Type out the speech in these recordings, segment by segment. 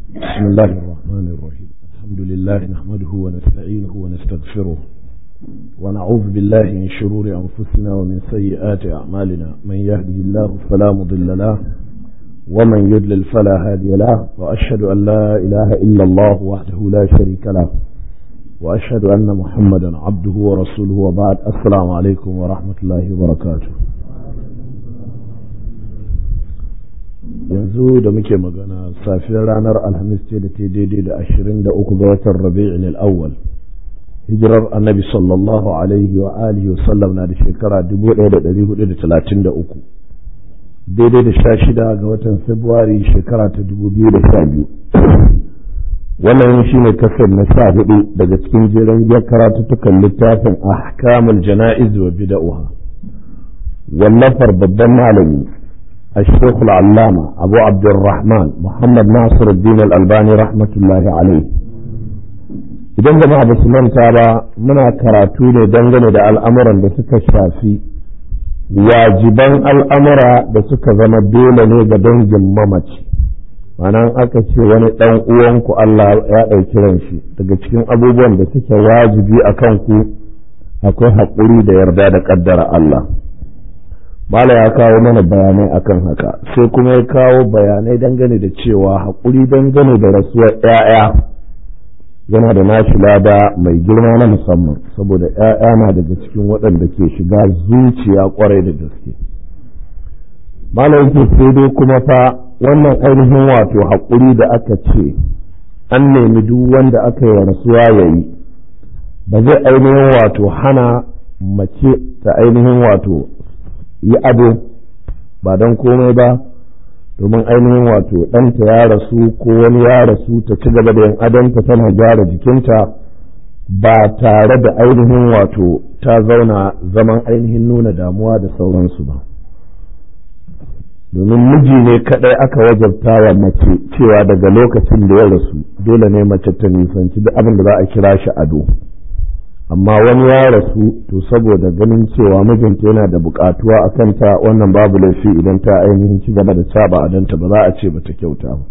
بسم الله الرحمن الرحيم الحمد لله نحمده ونستعينه ونستغفره ونعوذ بالله من شرور أنفسنا ومن سيئات أعمالنا من يهده الله فلا مضل له ومن يضلل فلا هادي له وأشهد أن لا إله إلا الله وحده لا شريك له وأشهد أن محمدا عبده ورسوله وبعد السلام عليكم ورحمة الله وبركاته yanzu da muke magana safiyar ranar alhamis ce da ta daidai da ashirin da uku ga watan rabi'in al'awwal hijirar annabi sallallahu alaihi wa alihi wasallam na da shekara dubu ɗaya da ɗari hudu da talatin da uku daidai da sha shida ga watan februari shekara ta dubu biyu da sha biyu wannan shi ne kasar na sha hudu daga cikin jeren giyar karatuttukan littafin ahkamul jana'iz wa bida'uha wallafar babban malami الشيخ العلامة أبو عبد الرحمن محمد ناصر الدين الألباني رحمة الله عليه idan jama'a ba su manta ba muna karatu ne dangane da al'amuran da suka shafi wajiban al'amura da suka zama dole ne ga dangin mamaci ma'ana aka ce wani ɗan uwanku Allah ya ɗauki ran shi daga cikin abubuwan da suke wajibi a kanku akwai haƙuri da yarda da ƙaddara Allah Bala ya kawo mana bayanai akan haka sai kuma ya kawo bayanai dangane da cewa haƙuri dangane da rasuwar ‘ya'ya yana da nashi lada mai girma na musamman saboda ‘ya'ya na daga cikin waɗanda ke shiga zuciya ƙwarai da gaske. Bala yake sai dai kuma fa wannan ainihin wato haƙuri da aka ce an nemi duk wanda aka yi wa rasuwa ya yi ba zai ainihin wato hana mace ta ainihin wato yi ado ba don komai ba domin ainihin wato ɗanta ya rasu ko wani ya rasu ta ci gaba da yin adonta tana gyara jikinta ba tare da ainihin wato ta zauna zaman ainihin nuna damuwa da sauransu ba domin miji ne kaɗai aka wajabta wa mace cewa daga lokacin da ya rasu dole ne mace ta nisanci duk abin da za a kira shi ado. amma wani ya rasu to saboda ganin cewa mijinta yana da bukatuwa a kanta wannan babu laifi idan ta ainihin ci gaba da saba adanta ba za a ce ba ta kyauta ba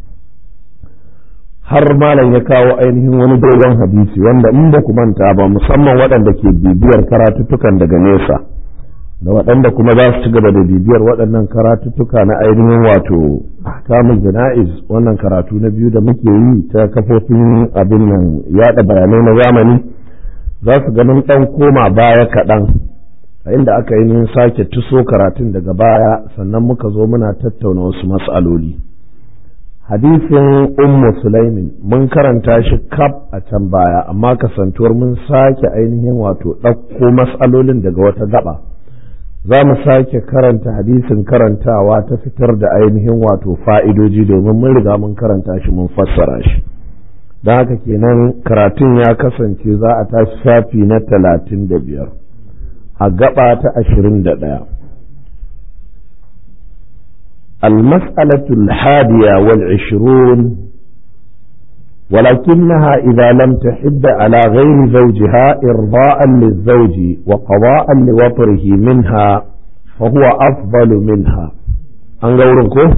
har malam ya kawo ainihin wani dogon hadisi wanda in ba ku manta ba musamman waɗanda ke bibiyar karatuttukan daga nesa da waɗanda kuma za su ci gaba da bibiyar waɗannan karatuttuka na ainihin wato ahkamul jana'iz wannan karatu na biyu da muke yi ta kafofin abin nan yaɗa bayanai na zamani za su ganin ɗan koma baya kaɗan a inda aka yi sake tuso karatun daga baya sannan muka zo muna tattauna wasu mas'aloli hadisin ummu sulaimin mun karanta shi kaf a can baya amma kasantuwar mun sake ainihin wato ɗauko mas'alolin daga wata gaba za mu sake karanta hadisin karantawa ta fitar da ainihin wato fa'idoji domin mun riga mun karanta shi mun fassara shi don haka kenan karatun ya kasance za a tashi shafi na talatin da biyar a gaba ta ashirin da ɗaya المسألة الحادية والعشرون ولكنها إذا لم تحد على غير زوجها إرضاء للزوج وقضاء لوطره منها فهو أفضل منها أنقولكم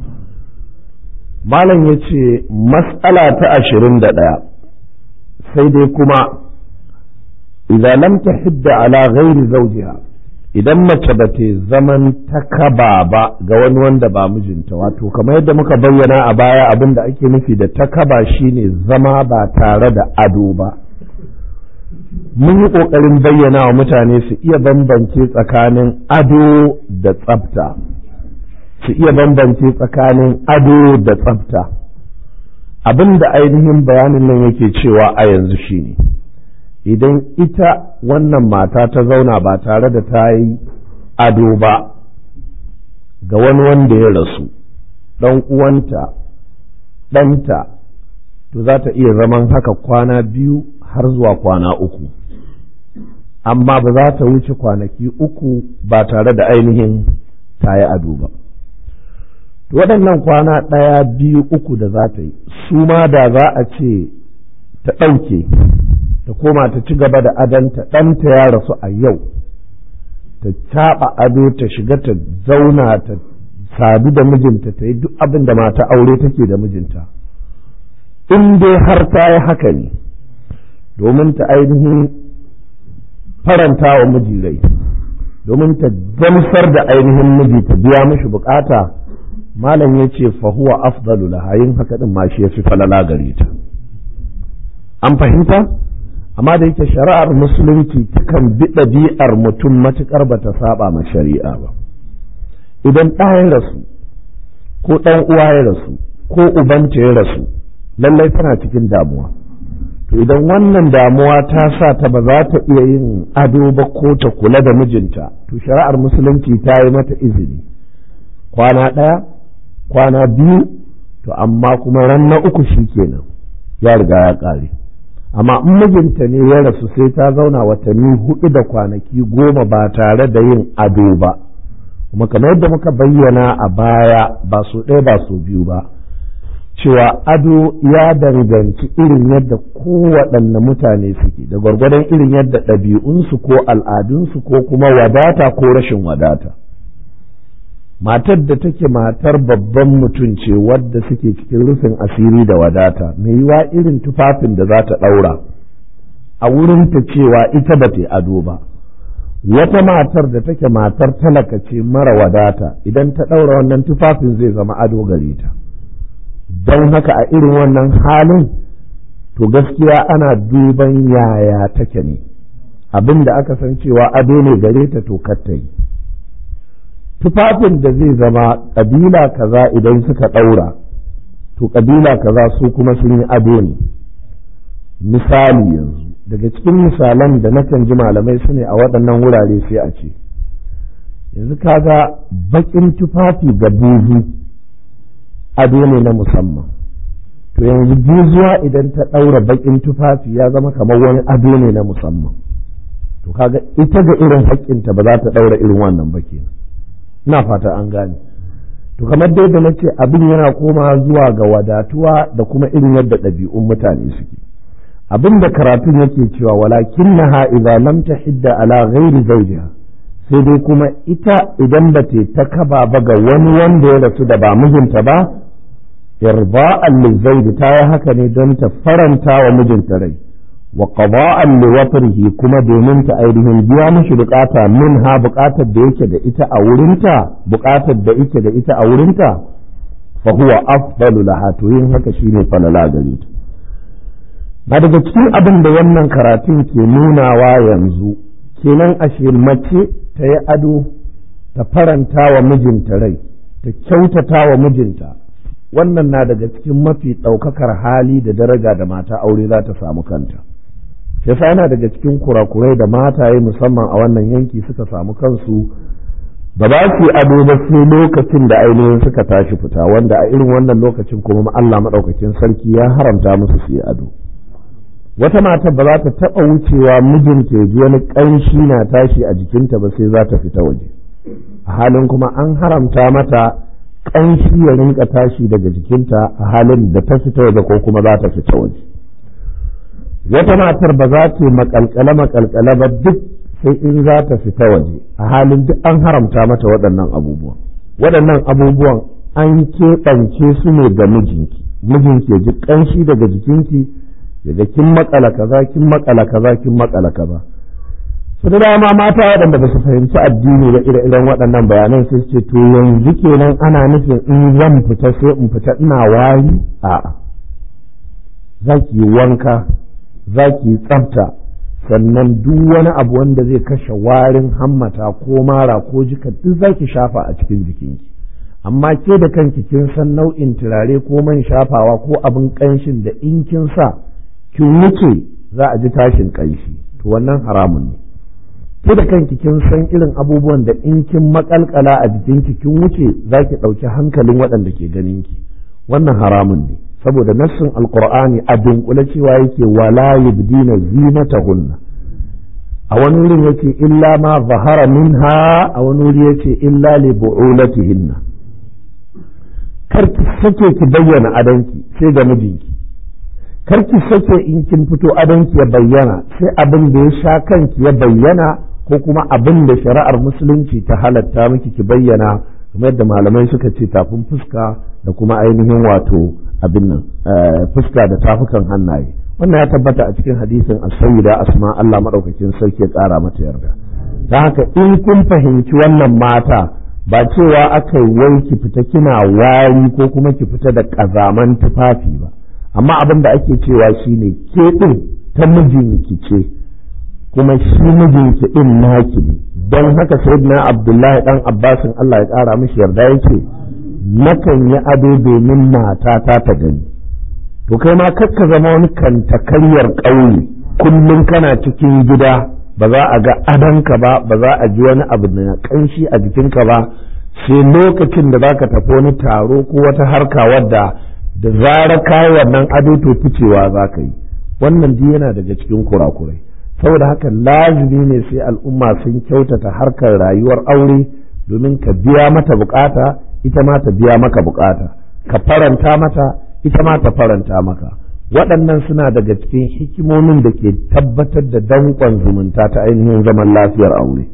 malam ya ce matsala ta ashirin da ɗaya sai dai kuma idan lam ta hidda ala ghairi zawjiha idan mace ba ta zaman ta kaba ba ga wani wanda ba mijinta wato kamar yadda muka bayyana a baya abin da ake nufi da ta kaba shine zama ba tare da ado ba mun yi ƙoƙarin bayyana wa mutane su iya bambance tsakanin ado da tsafta su iya bambance tsakanin ado da tsafta abin da ainihin bayanin nan yake cewa a yanzu shine idan ita wannan mata ta zauna ba tare da ta yi ado ba ga wani wanda ya rasu ɗan uwanta ɗanta to za ta iya zaman haka kwana biyu har zuwa kwana uku amma ba za ta wuce kwanaki uku ba tare da ainihin ta yi ado ba waɗannan kwana ɗaya biyu uku da za ta yi su ma da za a ce ta ɗauke ta koma ta ci gaba da adanta ɗanta ya rasu a yau ta caɓa ado ta shiga ta zauna ta sadu da mijinta ta yi duk abin da mata aure take da mijinta in dai har ta yi haka ne domin ta ainihin faranta wa miji rai domin ta gamsar da ainihin miji ta biya mishi bukata malam ya ce fahuwa afdalu lahayin haka din ma shi ya fi falala gare ta an fahimta amma da yake shari'ar musulunci takan bi ɗabi'ar mutum matuƙar ba ta saba ma shari'a ba idan ɗa ya rasu ko ɗan uwa ya rasu ko ubanta ya rasu lallai tana cikin damuwa to idan wannan damuwa ta sa ta ba za ta iya yin ado ba ko ta kula da mijinta to shari'ar musulunci ta yi mata izini kwana ɗaya kwana biyu to amma kuma ran na uku shi kenan ya riga ya ƙare amma in mijinta ne ya rasu sai ta zauna watanni hudu da kwanaki goma ba tare da yin ado ba kuma kamar yadda muka bayyana a baya ba su ɗaya ba su biyu ba cewa ado ya danganci irin yadda kowaɗanne mutane suke da gwargwadon irin yadda ɗabi'unsu ko al'adunsu ko kuma wadata ko rashin wadata matar da take matar babban mutum ce wadda suke cikin rufin asiri da wadata mai yiwa irin tufafin da za ta ɗaura a wurinta cewa ita ba ta ado ba wata matar da take matar talaka ce mara wadata idan ta ɗaura wannan tufafin zai zama ado gare ta don haka a irin wannan halin to gaskiya ana duban yaya take ne abin da aka san cewa ado ne gare ta to ta yi tufafin da zai zama ƙabila kaza idan suka ɗaura to ƙabila kaza su kuma sun yi ado ne misali yanzu daga cikin misalan da nakan ji malamai su ne a waɗannan wurare sai a ce yanzu kaga baƙin tufafi ga buzu ado ne na musamman to yanzu buzuwa idan ta ɗaura baƙin tufafi ya zama kamar wani ado ne na musamman to kaga ita ga irin haƙƙinta ba za ta ɗaura irin wannan ba kenan ina fata an gane to kamar dai da nace abin yana koma zuwa ga wadatuwa da kuma irin yadda ɗabi'un mutane suke abin da karatun yake cewa walakin na idza lam tahidda ala ghairi zawjiha sai dai kuma ita idan ba ta kaba ba ga wani wanda ya rasu da ba mijinta ba irba'an lizawji ta yi haka ne don ta faranta wa mijinta rai wa qada'an li watrihi kuma domin ta ainihin biya mishi bukata min ha bukatar da yake da ita a wurinta bukatar da yake da ita a wurinta fa huwa afdalu laha to yin haka shine falala gare ta na daga cikin abin da wannan karatun ke nunawa yanzu kenan ashe mace ta yi ado ta faranta wa mijinta rai ta kyautata wa mijinta wannan na daga cikin mafi ɗaukakar hali da daraja da mata aure za ta samu kanta yasa yana daga cikin kurakurai da mataye musamman a wannan yanki suka samu kansu ba za su yi ado ba sai lokacin da ainihin suka tashi fita wanda a irin wannan lokacin kuma Allah maɗaukakin sarki ya haramta musu su yi ado wata mata ba za ta taɓa wucewa mijinta ya ji wani ƙanshi na tashi a jikinta ba sai za ta fita waje a halin kuma an haramta mata ƙanshi ya rinka tashi daga jikinta a halin da ta fita waje ko kuma za ta fita waje wata matar ba za ta makalkale makalkale ba duk sai in za ta fita waje a halin duk an haramta mata waɗannan abubuwan waɗannan abubuwan an keɓance su ne ga mijinki mijinki ya ji ƙanshi daga jikinki daga kin makala kaza kin makala kaza kin makala kaza su da dama mata waɗanda ba su fahimci addini da ire-iren waɗannan bayanan sai ce to yanzu kenan ana nufin in zan fita sai in fita ina wari a'a za ki yi wanka za ki yi tsafta sannan duk wani abu wanda zai kashe warin hammata ko mara ko jika duk za ki shafa a cikin jikinki amma ke da kanki kin san nau'in turare ko man shafawa ko abin ƙanshin da in kin sa kin wuce za a ji tashin ƙanshi to wannan haramun ne ke da kanki kin san irin abubuwan da in kin makalkala a jikinki kin wuce za ki ɗauki hankalin waɗanda ke ganinki wannan haramun ne saboda nassin alqur'ani a dunkule cewa yake wala yubdina zinatahunna a wani wurin yake illa ma zahara minha a wani wuri yake illa li bu'ulatihinna kar ki sake ki bayyana adanki sai ga mijinki kar ki sake in kin fito adanki ya bayyana sai abin da ya sha kanki ya bayyana ko kuma abin da shari'ar musulunci ta halatta miki ki bayyana kamar yadda malamai suka ce tafin fuska da kuma ainihin wato abin nan fuska da tafukan hannaye wannan ya tabbata a cikin hadisin as-sayyida asma Allah madaukakin sarki ya tsara mata yarda ta haka in kun fahimci wannan mata ba cewa aka yi wai ki fita kina wari ko kuma ki fita da ƙazaman tufafi ba amma abin da ake cewa shine ke ɗin ta mijinki ce kuma shi mijinki ɗin naki ne don haka sayyidina abdullahi dan abbasin Allah ya ƙara mishi yarda yake nakan yi ado domin matata ta gani to kai ma kakka zama wani kantakaryar ƙauye kullum kana cikin gida ba za a ga adonka ba ba za a ji wani abu na kanshi a jikinka ba sai lokacin da zaka tafi wani taro ko wata harka wadda da zarar kayi wannan ado to ficewa za ka yi wannan duk yana daga cikin kurakurai saboda haka lazimi ne sai al'umma sun kyautata harkar rayuwar aure domin ka biya mata bukata ita ma ta biya maka bukata ka faranta mata ita ma ta faranta maka waɗannan suna daga cikin hikimomin da ke tabbatar da danƙon zumunta ta ainihin zaman lafiyar aure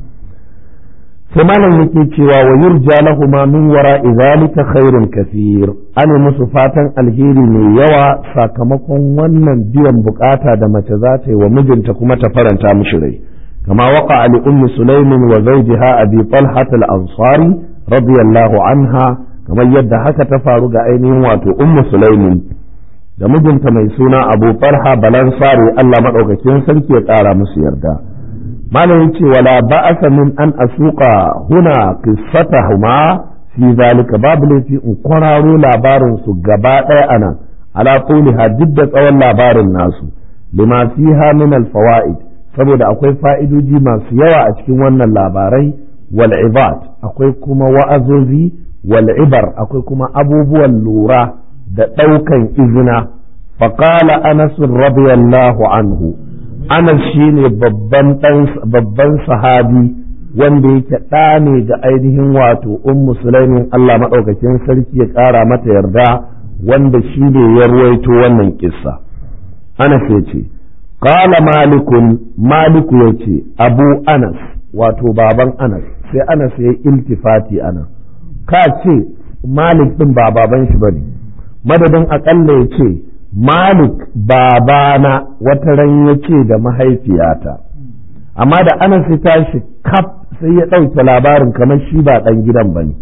sai malam yake cewa wa yurja lahuma min wara zalika khairun kathir ana musu fatan alheri mai yawa sakamakon wannan biyan bukata da mace za ta yi wa mijinta kuma ta faranta mishi rai kama waqa li ummi sulaimin wa zawjiha abi talhat al-ansari radiyallahu anha kamar yadda haka ta faru ga ainihin wato ummu sulaimin da mijinta mai suna abu farha balansari Allah maɗaukakin sarki ya ƙara musu yarda malamin ce wala ba'asa min an asuqa huna qissatahuma fi zalika babu laifi in kwararo labarin su gaba ɗaya anan ala quliha duk da tsawon labarin nasu lima fiha min al fawaid saboda akwai fa'idoji masu yawa a cikin wannan labarai wal ibad akwai kuma wa'azozi wal ibar akwai kuma abubuwan lura da ɗaukan izina faƙala anas radiyallahu anhu anas shine babban babban sahabi wanda yake ɗa ne ga ainihin wato ummu sulaimin Allah maɗaukakin sarki ya ƙara mata yarda wanda shi ne ya ruwaito wannan kissa anas ya ce qala malikun maliku ya ce abu anas wato baban anas sai anas ya yi iltifati anan ka ce malik ɗin ba baban shi bane madadin aƙalla ya ce malik babana wata ran ya ce da mahaifiyata amma da anas ya tashi kaf sai ya ɗauke labarin kamar shi ba ɗan gidan ba ne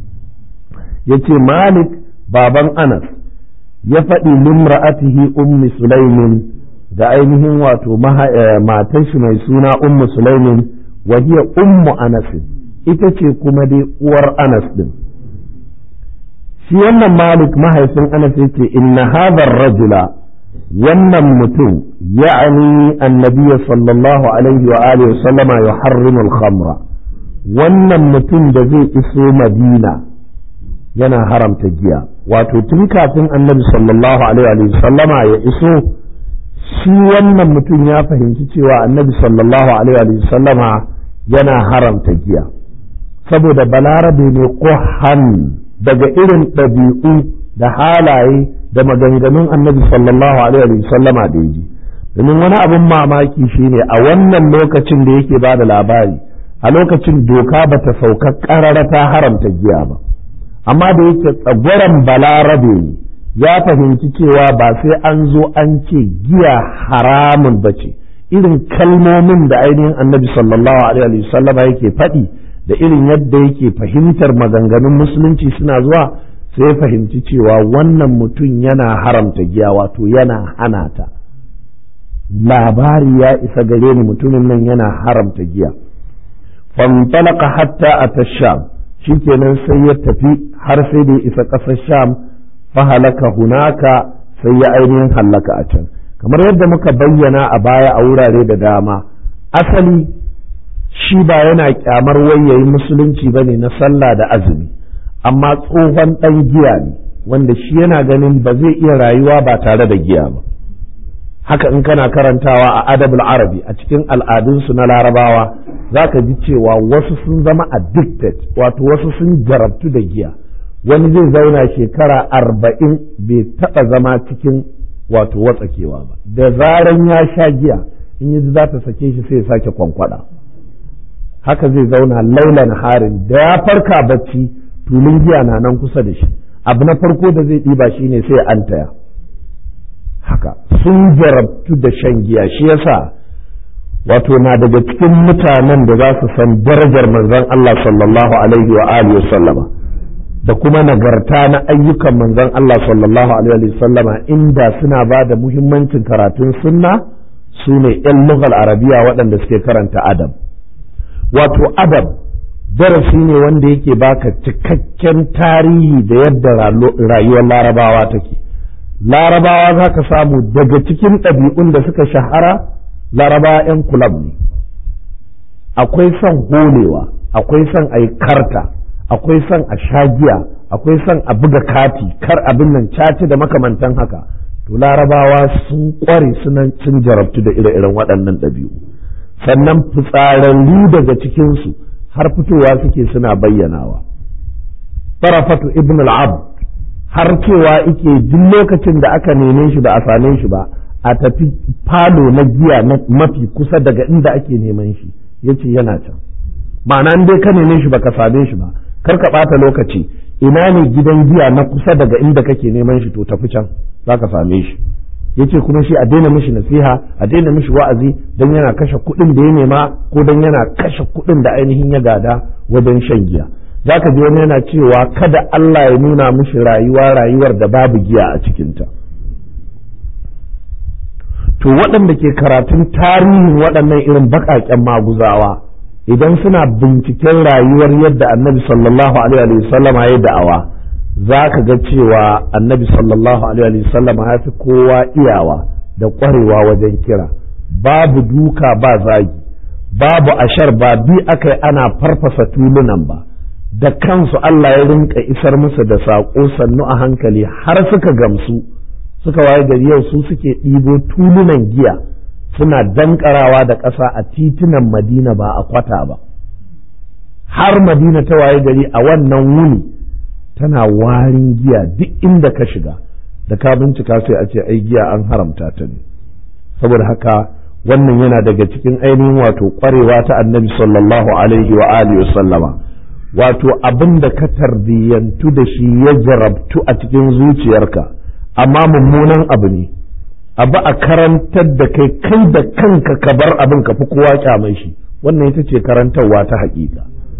ya ce malik baban anas ya faɗi limra'atihi ummi sulaimin da ainihin wato matan shi mai suna ummu sulaimin wa hiya ummu anas ita ce kuma dai uwar anas din shi wannan malik mahaifin anas yace inna hadha rajula wannan mutum ya'ani annabiy sallallahu alaihi wa alihi sallama yuharrimu al-khamra wannan mutum da zai iso madina yana haramta giya wato tun kafin annabi sallallahu alaihi wa sallama ya iso shi wannan mutum ya fahimci cewa annabi sallallahu alaihi wa sallama yana haramta giya saboda balarabe ne ƙohan daga irin ɗabi'u da halaye da maganganun annabi sallallahu alaihi sallama da yi domin wani abin mamaki shine a wannan lokacin da yake ba da labari a lokacin doka ba ta sauka ƙarara ta haramta giya ba amma da yake tsagwaron balarabe ne ya fahimci cewa ba sai an zo an ce giya haramun ba ce irin kalmomin da ainihin annabi sallallahu alaihi sallama yake faɗi da irin yadda yake fahimtar maganganun musulunci suna zuwa sai fahimci cewa wannan mutum yana haramta giya wato yana hana ta labari ya isa gare ni mutumin nan yana haramta giya fantalaka hatta a ta sham shikenan sai ya tafi har sai da ya isa ƙasar sham fahalaka hunaka sai ya ainihin hallaka a can kamar yadda muka bayyana a baya a wurare da dama asali shi ba yana kyamar wayayin musulunci ba ne na sallah da azumi amma tsohon ɗan giya ne wanda shi yana ganin ba zai iya rayuwa ba tare da giya ba haka in kana karantawa a adabul arabi a cikin al'adunsu na larabawa za ka ji cewa wasu sun zama addicted wato wasu sun jarabtu da giya wani zai zauna shekara arba'in bai taɓa zama cikin wato watsakewa ba da zaran ya sha giya in yi za ta sake shi sai ya sake kwankwada haka zai zauna laulan harin da ya farka bacci tulun giya na nan kusa da shi abu na farko da zai ɗiba shine sai an taya haka sun jarabtu da shan giya shi yasa wato na daga cikin mutanen da za su san darajar manzon Allah sallallahu alaihi wa alihi sallama da kuma nagarta na ayyukan manzon Allah sallallahu alaihi wa sallama inda suna ba da muhimmancin karatun sunna su ne 'yan lughal arabiya waɗanda suke karanta adab wato adab darasi ne wanda yake baka cikakken tarihi da yadda rayuwar larabawa take larabawa za ka samu daga cikin ɗabi'un da suka shahara larabawa 'yan kulab ne akwai son holewa akwai son a yi karta akwai son a shagiya akwai son a buga kati kar abin nan caci da makamantan haka to larabawa sun kware sunan cin jarabtu da ire-iren waɗannan ɗabi'u sannan fitsararru daga cikinsu har fitowa suke suna bayyanawa farafatu ibn al-abd har cewa ike duk lokacin da aka neme shi ba a same shi ba a tafi falo na giya mafi kusa daga inda ake neman shi yace yana can ma'ana dai ka neme shi baka same shi ba kar ka ɓata lokaci ina ne gidan giya na kusa daga inda kake neman shi to tafi can za ka same shi yace kuma shi a daina mishi nasiha a daina mishi wa'azi don yana kashe kuɗin da ya nema ko don yana kashe kuɗin da ainihin ya gada wajen shan giya za ka ji wani yana cewa kada Allah ya nuna mishi rayuwa rayuwar da babu giya a cikinta to waɗanda ke karatun tarihin waɗannan irin baƙaƙen maguzawa idan suna binciken rayuwar yadda annabi sallallahu alaihi wasallama ya da'awa za ka ga cewa annabi sallallahu alaihi wasallama ya fi kowa iyawa da ƙwarewa wajen kira babu duka ba zagi babu ashar ba bi aka yi ana farfasa tulunan ba da kansu Allah ya rinka isar musu da saƙo sannu a hankali har suka gamsu suka waye gari yau su suke ɗibo tulunan giya suna dankarawa da ƙasa a titunan madina ba a kwata ba har madina ta waye gari a wannan wuni tana warin giya duk inda ka shiga da ka bincika sai a ce ai giya an haramta ta ne saboda haka wannan yana daga cikin ainihin wato ƙwarewa ta annabi sallallahu alaihi wa alihi sallama wato abin da ka tarbiyyantu da shi ya jarabtu a cikin zuciyarka amma mummunan abu ne abu a karantar da kai kai da kanka ka bar abin ka fi kowa kyamai shi wannan ita ce karantarwa ta haƙiƙa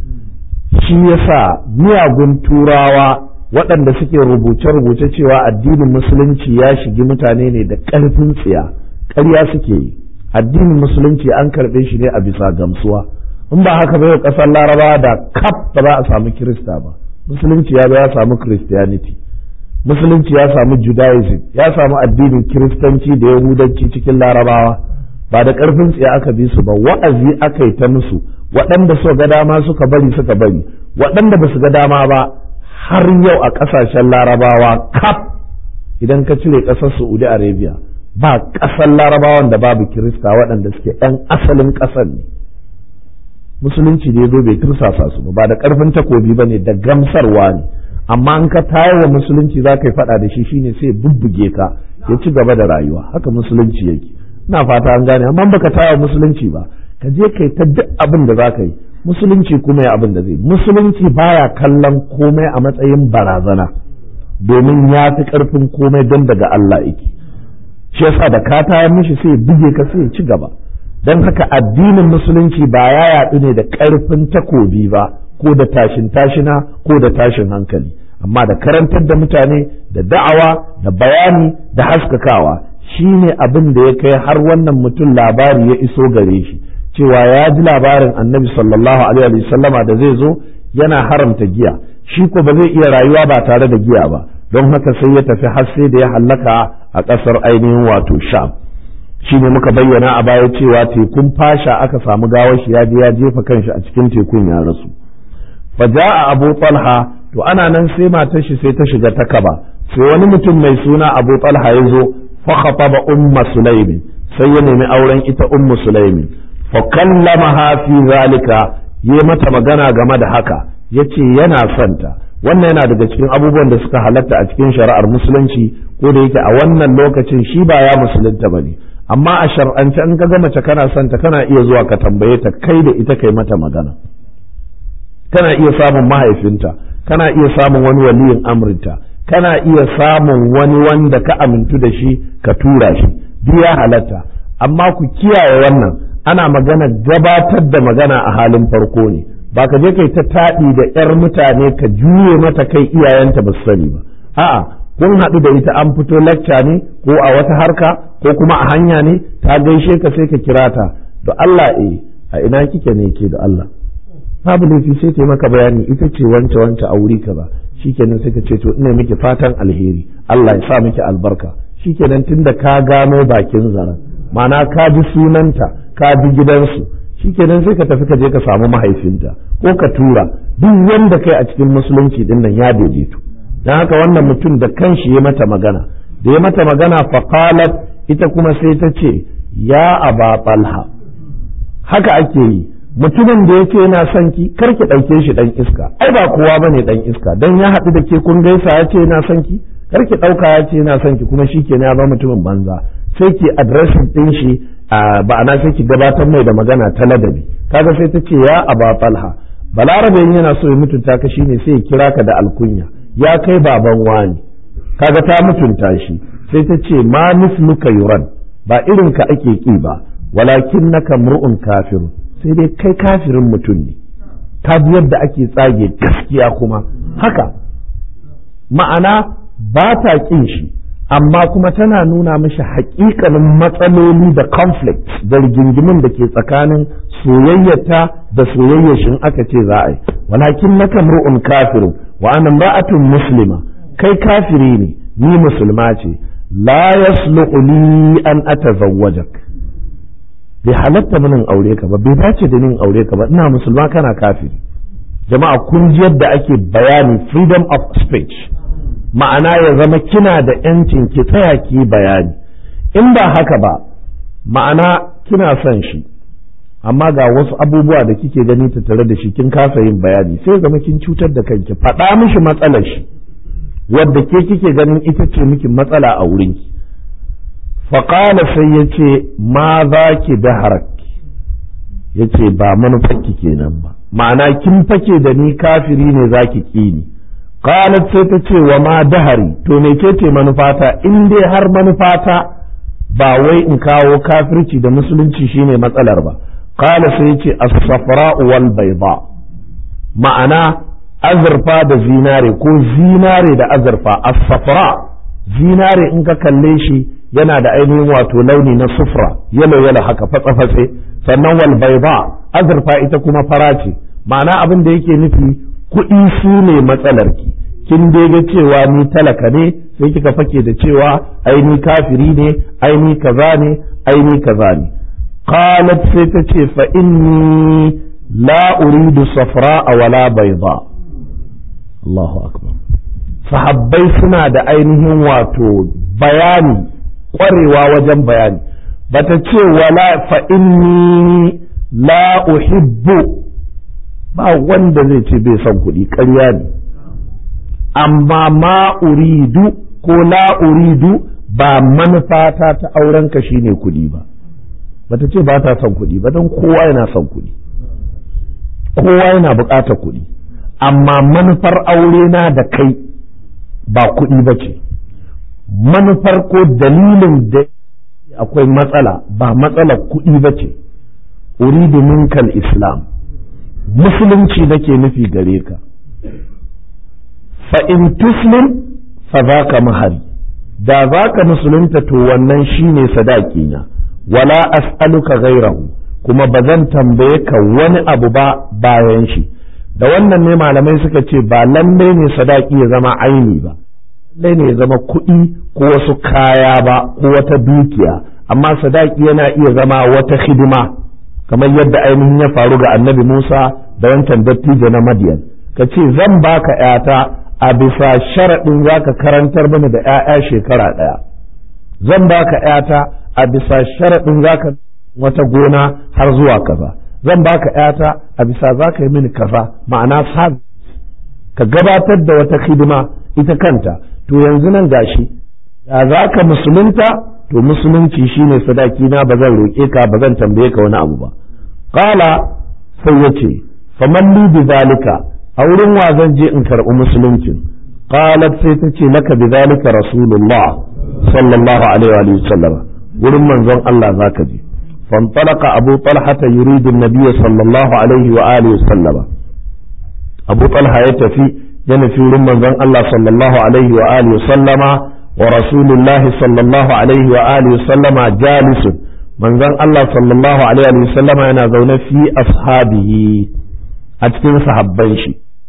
shi yasa miyagun turawa waɗanda suke rubuce-rubuce cewa addinin musulunci ya shigi mutane ne da ƙarfin tsiya ƙarya suke yi addinin musulunci an karɓe shi ne a bisa gamsuwa in ba haka ba yau ƙasar laraba da kaf ba za a samu kirista ba musulunci ya ya samu christianity musulunci ya samu judaism ya samu addinin kiristanci da yahudanci cikin larabawa ba da ƙarfin tsiya aka bi su ba wa'azi aka yi ta musu waɗanda suka ga dama suka bari suka bari waɗanda ba su ga dama ba har yau a ƙasashen larabawa kaf idan ka cire ƙasar saudi arabia ba ƙasar larabawan da babu kirista waɗanda suke 'yan asalin ƙasar ne musulunci da ya zo bai tursasa su ba da ƙarfin takobi ba ne da gamsarwa ne amma in ka tayar wa musulunci za ka yi faɗa da shi shine sai bubbuge ka ya ci gaba da rayuwa haka musulunci yake ina fata an gane amma baka tayar wa musulunci ba ka je kai ta duk abin da za ka yi musulunci kuma ya abin da zai musulunci baya kallon komai a matsayin barazana domin ya fi ƙarfin komai don daga Allah yake shi yasa da ka tayar mishi sai buge ka sai ci gaba don haka addinin musulunci ba ya yaɗu ne da ƙarfin takobi ba ko da tashin tashina ko da tashin hankali amma da karantar da mutane da da'awa da bayani da haskakawa shine abin da ya kai har wannan mutum labari ya iso gare shi cewa ya ji labarin annabi sallallahu alaihi sallama da zai zo yana haramta giya shi ko ba zai iya rayuwa ba tare da giya ba don haka sai ya tafi har sai da ya hallaka a ƙasar ainihin wato sham shi ne muka bayyana a baya cewa tekun fasha aka samu gawar shi ya je ya jefa kanshi a cikin tekun ya rasu fa a abu talha to ana nan sai matar shi sai ta shiga ta kaba sai wani mutum mai suna abu talha ya zo fa khataba umma sulaimin sai ya nemi auren ita ummu sulaimin fa kallamaha fi zalika yi mata magana game da haka yace yana santa wannan yana daga cikin abubuwan da suka halatta a cikin shari'ar musulunci ko da yake a wannan lokacin shi ba ya musulunta bane amma a shar'ance in ka ga mace kana santa kana iya zuwa ka tambaye ta kai da ita kai mata magana kana iya samun mahaifinta kana iya samun wani waliyin amrinta kana iya samun wani wanda ka amintu da shi ka tura shi duk ya halatta amma ku kiyaye wannan ana magana gabatar da magana a halin farko ne ba ka je kai ta taɗi da 'yar mutane ka juye mata kai iyayenta ba su sani ba a'a kun haɗu da ita an fito lacca ne ko a wata harka ko kuma a hanya ne ta gaishe ka sai ka kira ta da Allah eh a ina kike ne ke da Allah babu laifi sai ta yi maka bayani ita ce wance wance a wuri kaza shikenan sai ka ce to ina miki fatan alheri Allah ya sa miki albarka shikenan tunda ka gano bakin zaren ma'ana ka ji sunanta ka bi gidansu shikenan sai ka tafi ka je ka samu mahaifinta ko ka tura duk wanda kai a cikin musulunci din nan ya daidaito dan haka wannan mutum da kanshi ya mata magana da ya mata magana faqalat ita kuma sai ta ce ya aba talha haka ake yi mutumin da yake yana son ki kar ki ɗauke shi ɗan iska ai ba kowa bane ɗan iska dan ya haɗu da ke kun gaisa ya ce yana son ki kar ki ɗauka ya ce yana son ki kuma shi ke ya ba mutumin banza sai ki addressing ɗin shi ba'ana sai ki gabatar mai da magana ta ladabi kaga sai ta ce ya aba talha balarabe yana so ya mutunta ka shine sai ya kira ka da alkunya ya kai baban wani kaga ta mutunta shi sai ta ce ma misluka yuran ba irin ka ake ki ba walakin naka mur'un kafirun sai dai kai kafirin mutum ne ta bi yadda ake tsage gaskiya kuma haka ma'ana ba ta ƙin shi amma kuma tana nuna mishi haƙiƙanin matsaloli da conflict da rigingimin da ke tsakanin soyayyata da soyayyar shin aka ce za a yi walakin na kamru'un kafiru wa ana ra'atun muslima kai kafiri ne ni musulma ce la yasluhu li an atazawwajak bai halatta minin aure ka ba bai dace da nin aure ka ba ina musulma kana kafiri jama'a kun ji yadda ake bayani freedom of speech ma'ana ya zama kina da yancin ki tsaya ki bayani in ba haka ba ma'ana kina son shi amma ga wasu abubuwa da kike gani ta tare da shi kin kasa yin bayani sai zama kin cutar da kanki faɗa mishi matsalar shi wadda ke kike ganin ita ce miki matsala a wurinki faƙala sai ya ce ma za ki da harakki ya ce ba manufarki kenan ba ma'ana kin fake da ni kafiri ne za ki ƙi ni qalat sai ta ce wa ma dahari to me ke ce manufata in dai har manufata ba wai in kawo kafirci da musulunci shine matsalar ba qala sai ya ce as-safra wal bayda ma'ana azurfa da zinare ko zinare da azurfa as-safra zinare in ka kalle shi yana da ainihin wato launi na sufra yalo yalo haka fatsa fatse sannan wal bayda azurfa ita kuma fara ce ma'ana abin da yake nufi kuɗi su ne matsalarki kin dai ga cewa ni talaka ne sai kika fake da cewa aini kafiri ne aini kaza ne aini kaza ne qalat sai ta ce fa inni la uridu safra wala bayda Allahu akbar sahabbai suna da ainihin wato bayani ƙwarewa wajen bayani bata ce wala fa inni la uhibbu ba wanda zai ce bai son kuɗi ƙarya ne amma ma uridu ko la uridu ba manufata ta auren ka shine kuɗi ba bata ce ba ta son kuɗi ba don kowa yana son kuɗi kowa yana buƙatar kuɗi amma manufar aure na da kai ba kuɗi ba ce manufar ko dalilin da akwai matsala ba matsalar kuɗi ba ce uridu minkal islam musulunci nake nufi gare ka fa in tuslim fa za ka mahari da za ka musulunta to wannan shine sadaki na wala as'aluka gairahu kuma ba zan tambaye ka wani abu ba bayan shi da wannan ne malamai suka ce ba lallai ne sadaki ya zama aini ba lallai ne ya zama kuɗi ko wasu kaya ba ko wata dukiya amma sadaki yana iya zama wata hidima kamar yadda ainihin ya faru ga annabi Musa da wancan dattijo na Madiyan ka ce zan baka ‘yata a bisa sharaɗin za ka karantar mana da ‘ya'ya shekara ɗaya zan baka ‘yata a bisa sharaɗin za ka wata gona har zuwa kaza zan baka ‘yata a bisa za ka yi mini kaza ma'ana sa ka gabatar da wata hidima ita kanta to yanzu nan gashi da za ka musulunta to musulunci shine sadaki na ba zan roƙe ka ba zan tambaye ka wani abu ba qala sai yace faman li bi zalika a wurin wa zan je in karɓi musuluncin qalat sai ta ce laka bidhalika rasulullah sallallahu alaihi wa sallam wurin manzon Allah zaka je فانطلق أبو طلحة يريد النبي صلى الله عليه وآله وسلم أبو طلحة يتفي ينفي رمان الله صلى الله عليه وآله وسلم ورسول الله صلى الله عليه وآله وسلم جالس من ذن الله صلى الله عليه وسلم أنا زون في أصحابه أتكن صحبانشي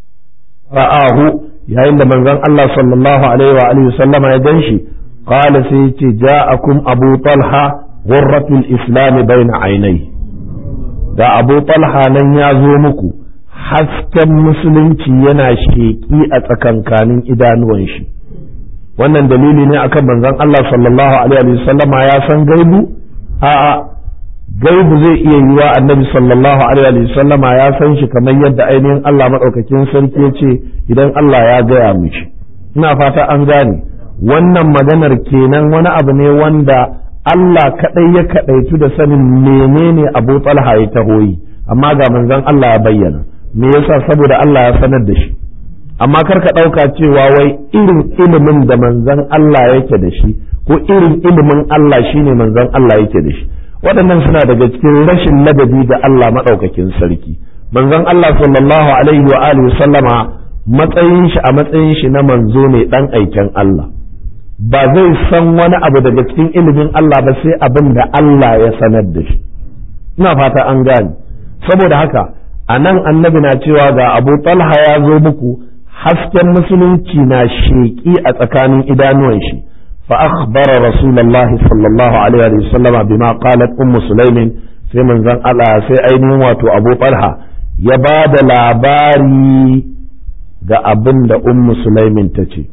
رآه يا إن من ذن الله صلى الله عليه وآله وسلم يدنشي قال سيتي جاءكم أبو طلحة غرة الإسلام بين عينيه da abu talha nan ya zo muku hasken musulunci yana sheƙi a tsakankanin idanuwan shi wannan dalili ne akan manzon Allah sallallahu alaihi wasallama ya san gaibu a'a gaibu zai iya yiwa annabi sallallahu alaihi wasallama ya san shi kamar yadda ainihin Allah madaukakin sarki ya ce idan Allah ya gaya mishi ina fata an gane wannan maganar kenan wani abu ne wanda Allah kaɗai ya kaɗaitu da sanin menene Abu Talha ya tahoyi amma ga manzon Allah ya bayyana me yasa saboda Allah ya sanar da shi amma kar ka ɗauka cewa wai irin ilimin da manzon Allah yake da shi ko irin ilimin Allah shine manzon Allah yake da shi waɗannan suna daga cikin rashin ladabi ga Allah maɗaukakin sarki manzon Allah sallallahu alaihi wa alihi sallama matsayin shi a matsayin shi na manzo ne dan aiken Allah ba zai san wani abu daga cikin ilimin Allah ba sai abin da Allah ya sanar da shi ina fata an gane saboda haka a nan annabi na cewa ga abu talha ya zo muku hasken musulunci na sheƙi a tsakanin idanuwan shi fa akhbara rasulullah sallallahu alaihi wa sallama bima qalat ummu sulaimin sai manzon Allah sai ainihin wato abu talha ya ba da labari ga abin da ummu sulaimin ta ce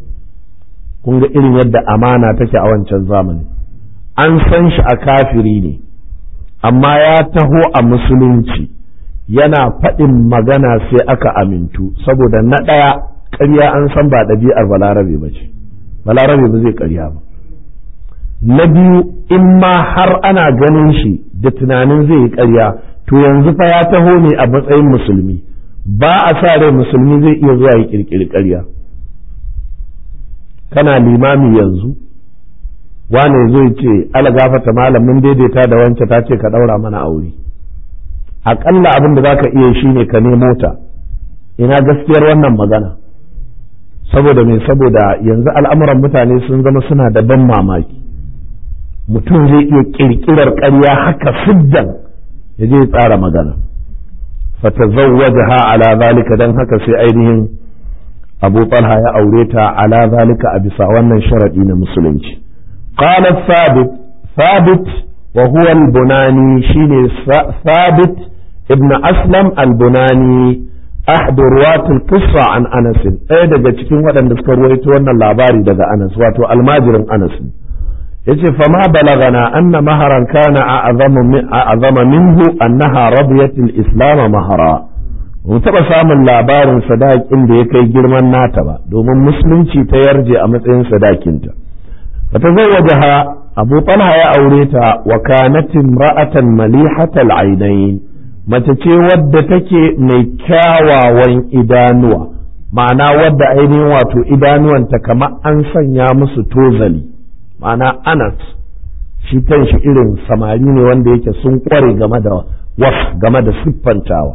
kun ga irin yadda amana take a wancan zamani an san shi a kafiri ne amma ya taho a musulunci yana faɗin magana sai aka amintu saboda na ɗaya ƙarya an san ba ɗabi'ar balarabe ba ce balarabe ba zai ƙarya ba na biyu in ma har ana ganin shi da tunanin zai yi ƙarya to yanzu fa ya taho ne a matsayin musulmi ba a sa rai musulmi zai iya zuwa ya ƙirƙiri ƙarya kana limami yanzu wane zai ce ala gafata malam mun daidaita da wance ta ce ka ɗaura mana aure aƙalla abin da za ka iya shi ne ka nemo ta ina gaskiyar wannan magana saboda me saboda yanzu al'amuran mutane sun zama suna da ban mamaki mutum zai iya ƙirƙirar ƙarya haka siddan ya je tsara magana fatazawwajaha ala zalika dan haka sai ainihin abu talha ya aure ta ala zalika a bisa wannan sharadi na musulunci qala thabit thabit wa huwa al-bunani shine thabit ibn aslam al-bunani ahd ruwat al-qissa an anas ɗaya daga cikin waɗanda suka ruwaito wannan labari daga anas wato almajirin anas yace fa ma balagana anna maharan kana a'zama minhu annaha radiyat al-islam mahara mu taɓa samun labarin sadakin da ya kai girman nata ba domin musulunci ta yarje a matsayin sadakinta fa tazawwajaha abu talha ya aure ta wa kanat imra'atan malihatal ainain mace ce wadda take mai kyawawan idanuwa ma'ana wadda ainihin wato idanuwanta kamar an sanya musu tozali ma'ana anas shi kanshi irin samari ne wanda yake sun kware game da was game da siffantawa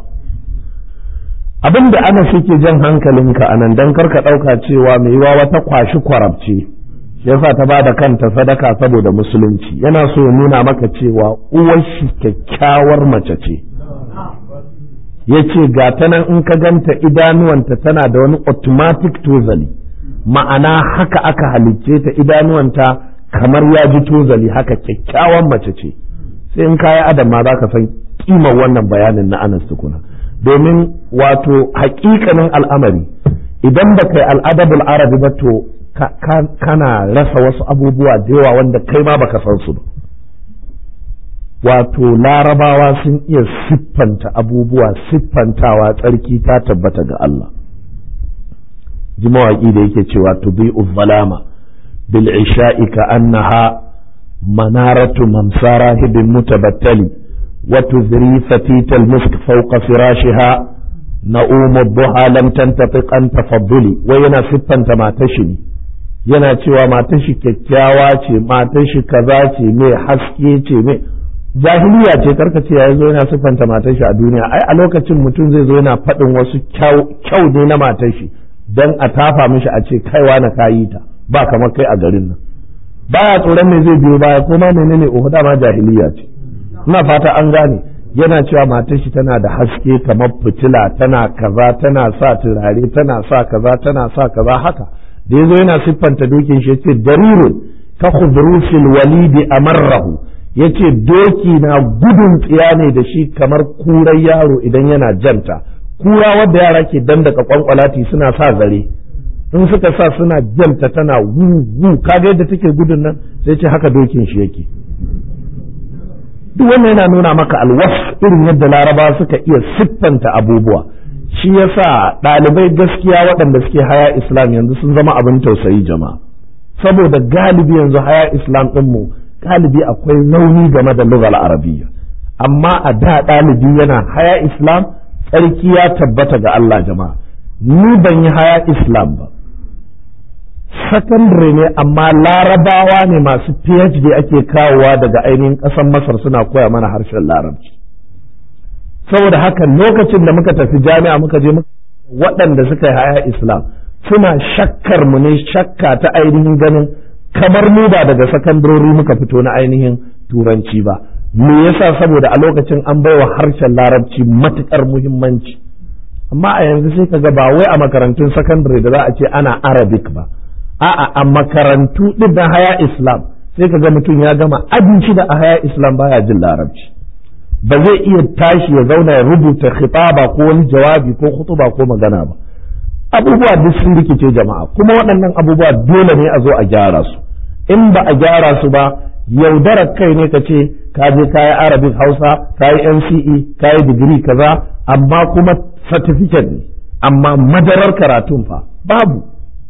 abin da ana suke jan hankalinka a nan don karka ɗauka cewa mai yiwa wata kwashi kwarabce yasa ta ba da kanta sadaka saboda musulunci yana so ya nuna maka cewa uwar shi kyakkyawar mace ce ya ce ga ta nan in ka ganta idanuwanta tana da wani automatic tozali ma'ana haka aka halicce ta idanuwanta kamar ya ji tozali haka kyakkyawan mace ce sai in kayi adam ma za ka san kimar wannan bayanin na anas tukuna domin wato hakikanin al'amari idan ba kai al'adabul arabi ba to kana rasa wasu abubuwa da yawa wanda kai ma baka san su ba wato larabawa sun iya siffanta abubuwa siffantawa tsarki ta tabbata ga Allah ji mawaƙi da yake cewa tubi'u zalama bil isha'i ka annaha manaratu mamsara hibin mutabattali وتذري فتيت المسك فوق فراشها na'umu duha lam tantafiq an tafadduli wai yana siffanta matar shi ne yana cewa matar shi kyakkyawa ce matar shi kaza ce mai haske ce mai jahiliya ce karka ce ya zo yana siffanta matar shi a duniya ai a lokacin mutum zai zo yana faɗin wasu kyau ne na matar shi dan a tafa mishi a ce kaiwa na kayi ta ba kamar kai a garin nan baya tsoron me zai biyo baya ko ma menene uhu dama jahiliya ce ina fata an gane yana cewa matar shi tana da haske kamar fitila tana kaza tana sa turare tana sa kaza tana sa kaza haka da yazo yana siffanta dokin shi yace darirun ka khudrusil walidi amarrahu yace doki na gudun tsiya ne da shi kamar kurar yaro idan yana janta kura wadda yara ke dandaka kwankwalati suna sa zare in suka sa suna janta tana wu wu kaga yadda take gudun nan sai ce haka dokin shi yake duk wannan yana nuna maka alwas irin yadda laraba suka iya siffanta abubuwa shi yasa ɗalibai gaskiya waɗanda suke haya islam yanzu sun zama abin tausayi jama'a saboda galibi yanzu haya islam ɗinmu galibi akwai rauni game da lugal arabiyya amma a da ɗalibi yana haya islam tsarki ya tabbata ga Allah jama'a ni ban yi haya islam ba sakandare ne amma larabawa ne masu phd ake kawowa daga ainihin ƙasar masar suna koya mana harshen larabci saboda haka lokacin da muka tafi jami'a muka je waɗanda suka yi haya islam suna shakkar mu ne shakka ta ainihin ganin kamar mu ba daga sakandarori muka fito na ainihin turanci ba me yasa saboda a lokacin an baiwa harshen larabci matukar muhimmanci amma a yanzu sai ka ga ba wai a makarantun sakandare da za a ce ana arabic ba a'a a makarantu din da haya islam sai ka ga mutum ya gama abinci da a haya islam baya jin larabci ba zai iya tashi ya zauna ya rubuta khitaba ko wani jawabi ko khutuba ko magana ba abubuwa duk sun rikice jama'a kuma waɗannan abubuwa dole ne a zo a gyara su in ba a gyara su ba yaudarar kai ne ka ce ka je ka yi arabic hausa ka yi nce ka yi digiri kaza amma kuma certificate ne amma madarar karatun fa babu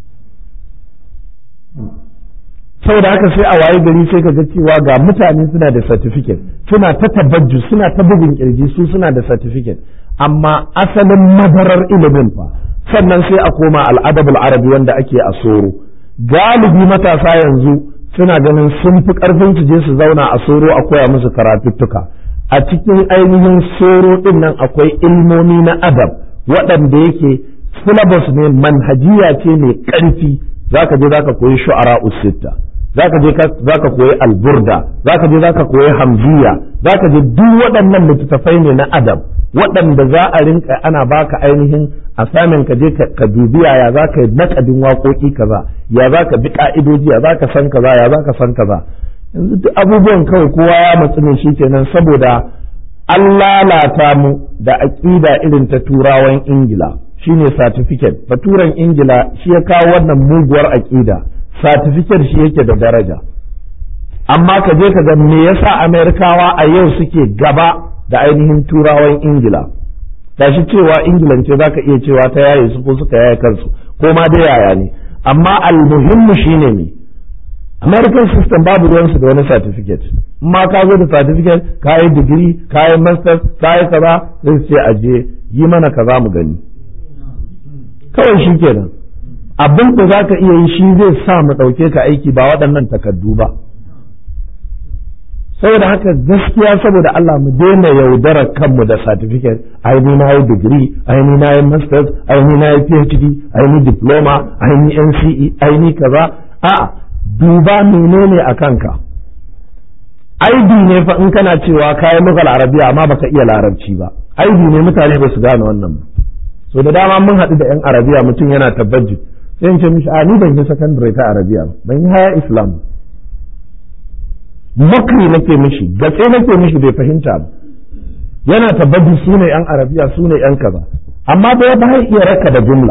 saboda haka sai a waye gari sai ka ga cewa ga mutane suna da certificate suna ta tabajju suna ta bugun kirji su suna da certificate amma asalin madarar ilimin fa sannan sai a koma al'adabul arabi wanda ake a soro galibi matasa yanzu suna ganin sun fi karfin su je su zauna a soro a koya musu karatuttuka a cikin ainihin soro din nan akwai ilmomi na adab waɗanda yake syllabus ne manhajiya ce mai ƙarfi zaka je zaka koyi shu'ara usitta zaka je zaka koyi alburda zaka je zaka koyi hamziya zaka je duk waɗannan littattafai ne na adab waɗanda za a rinka ana baka ainihin a samin ka je ka dubi ya za ka yi naƙadin waƙoƙi kaza ya za ka bi ƙa'idoji ya za ka san kaza ya za ka san kaza yanzu duk abubuwan kawai kowa ya matsu ne shi kenan saboda an lalata mu da aƙida irin ta turawan ingila shine certificate baturen ingila shi ya kawo wannan muguwar aƙida certificate shi yake da daraja amma ka je ka ga me yasa amerikawa a yau suke gaba da ainihin turawan ingila shi cewa ingilan ce zaka iya cewa ta yaye su ko suka yaye kansu ko ma da yaya ne amma almuhimmu shine ne american system babu ruwansu da wani certificate ma ka zo da certificate ka yi digiri ka yi masters ka yi kaza sai ce aje yi mana kaza mu gani kawai shi kenan abin da za ka iya yi shi zai sa mu ɗauke ka aiki ba waɗannan takardu ba saboda haka gaskiya saboda Allah mu daina yaudara kanmu da certificate ai ni na yi digiri ai ni na yi masters ai ni na yi phd ai ni diploma ai ni nce ai ni kaza a duba menene a kanka aibi ne fa in kana cewa kayan lugal arabiya amma baka iya larabci ba aibi ne mutane ba su gane wannan ba so da dama mun haɗu da yan arabiya mutum yana tabbaji sai in ce mishi a ni ban yi secondary ta arabiya ban yi haya islam makri nake mishi gatse nake mishi bai fahimta ba yana tabbaji su ne yan arabiya su ne yan kaza amma ba ba iya raka da jumla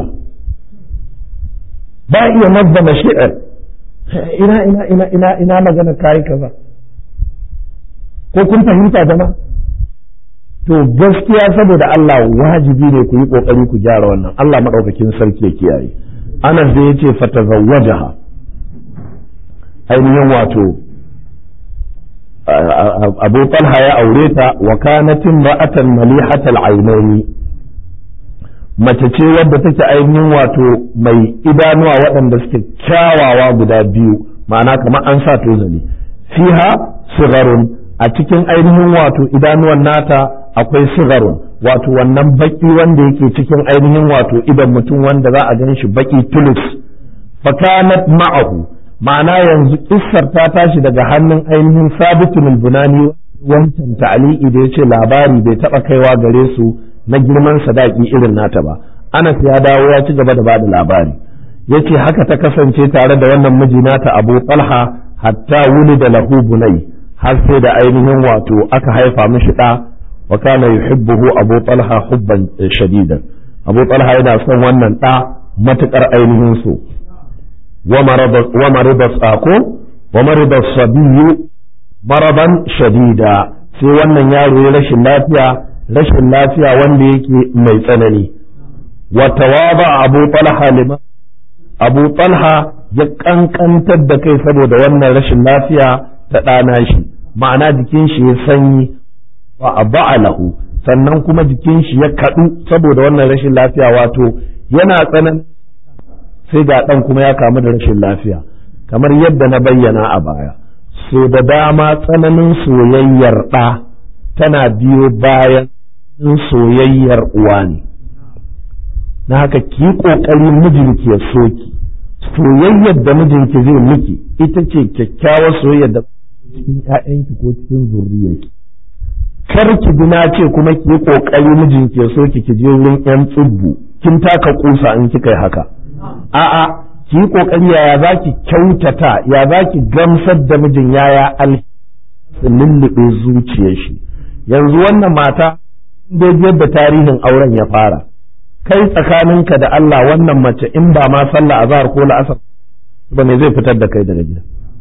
ba iya nazzama shi'ar ina ina ina ina ina magana kai kaza ko kun fahimta jama'a to gaskiya saboda Allah wajibi ne ku yi kokari ku gyara wannan Allah madaukakin sarki ya kiyaye Anas da yace fatazawwajaha ainihin wato Abu Talha ya aure ta wa kanatin ra'atan malihatal ainaini mace ce wadda take ainihin wato mai idanuwa waɗanda suke kyawawa guda biyu ma'ana kamar an sa tozali fiha sigarun a cikin ainihin wato idanuwan nata akwai sigarun wato wannan baki wanda yake cikin ainihin wato idan mutum wanda za a gan shi baki tulus fakanat ma'ahu ma'ana yanzu kissar ta tashi daga hannun ainihin sabitul bunani wancan ta'liqi da yace labari bai taba kaiwa gare su na girman sadaki irin nata ba Anas ya dawo ya ci gaba da bada labari yace haka ta kasance tare da wannan miji nata Abu Talha hatta wulida lahu bunai har sai da ainihin wato aka haifa mishi da wa kana yuhibbuhu Abu Talha hubban shadidan Abu Talha yana son wannan da matukar ainihin so wa marida tsako wa marida sabiyu maraban shadida sai wannan yaro ya rashin lafiya rashin lafiya wanda yake mai tsanani wa tawaba abu talha lima abu talha ya kankantar da kai saboda wannan rashin lafiya ta ɗana shi ma'ana jikin shi ya sanyi wa lahu sannan kuma jikin shi ya kaɗu saboda wannan rashin lafiya wato yana tsanan sai ga ɗan kuma ya kamu da rashin lafiya kamar yadda na bayyana a baya so da dama tsananin soyayyar ɗa tana biyo bayan soyayyar uwa ne na haka ki ƙoƙari mijinki ya soki soyayyar da mijinki zai miki ita ce kyakkyawar soyayyar da cikin ‘ya'yanki ko cikin zurriyarki kar ki bi na ce kuma ki yi ƙoƙari mijinki ya soki ki je wurin ‘yan tsubbu kin taka kusa in kika yi haka a'a ki yi kokari yaya za ki kyautata ya za ki gamsar da mijin yaya al lullube zuciyar shi yanzu wannan mata dai yadda tarihin auren ya fara kai tsakaninka da Allah wannan mace in ba ma sallah azhar ko la'asar ba ne zai fitar da kai daga gida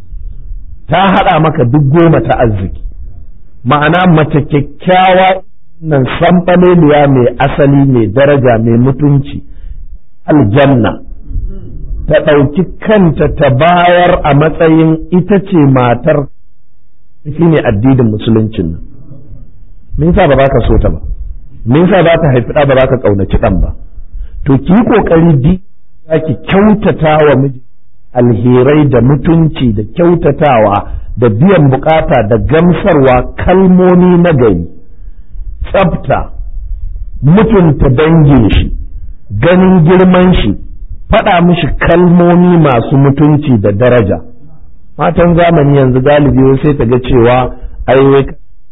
ta haɗa maka duk goma ta arziki ma'ana mace kyakkyawa nan sanɓaleliya mai asali mai daraja mai mutunci aljanna ta ɗauki kanta ta bayar a matsayin ita ce matar shi ne addinin musuluncin nan me yasa ba za ka so ta ba me yasa za ta haifi ɗa ba za ka ƙaunaci ɗan ba to ki yi ƙoƙari di za ki kyautata wa miji alherai da mutunci da kyautatawa da biyan bukata da gamsarwa kalmomi na gari tsafta mutunta dangin shi ganin girman shi faɗa mishi kalmomi masu mutunci da daraja matan zamani yanzu galibi sai ta ga cewa ai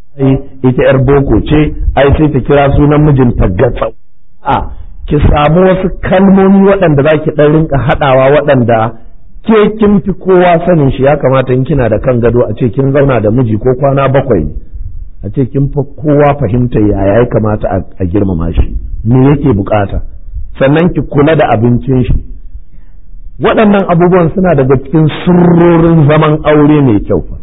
ita yar boko ce ai sai ta kira sunan mijinta gatsa a ki samu wasu kalmomi waɗanda za ki ɗan rinka haɗawa waɗanda ke kin fi kowa sanin shi ya kamata in kina da kan gado a ce kin zauna da miji ko kwana bakwai ne a ce kin fi kowa fahimta yaya ya kamata a girmama shi me yake bukata sannan ki kula da abincin shi waɗannan abubuwan suna daga cikin sirrorin zaman aure mai kyau fa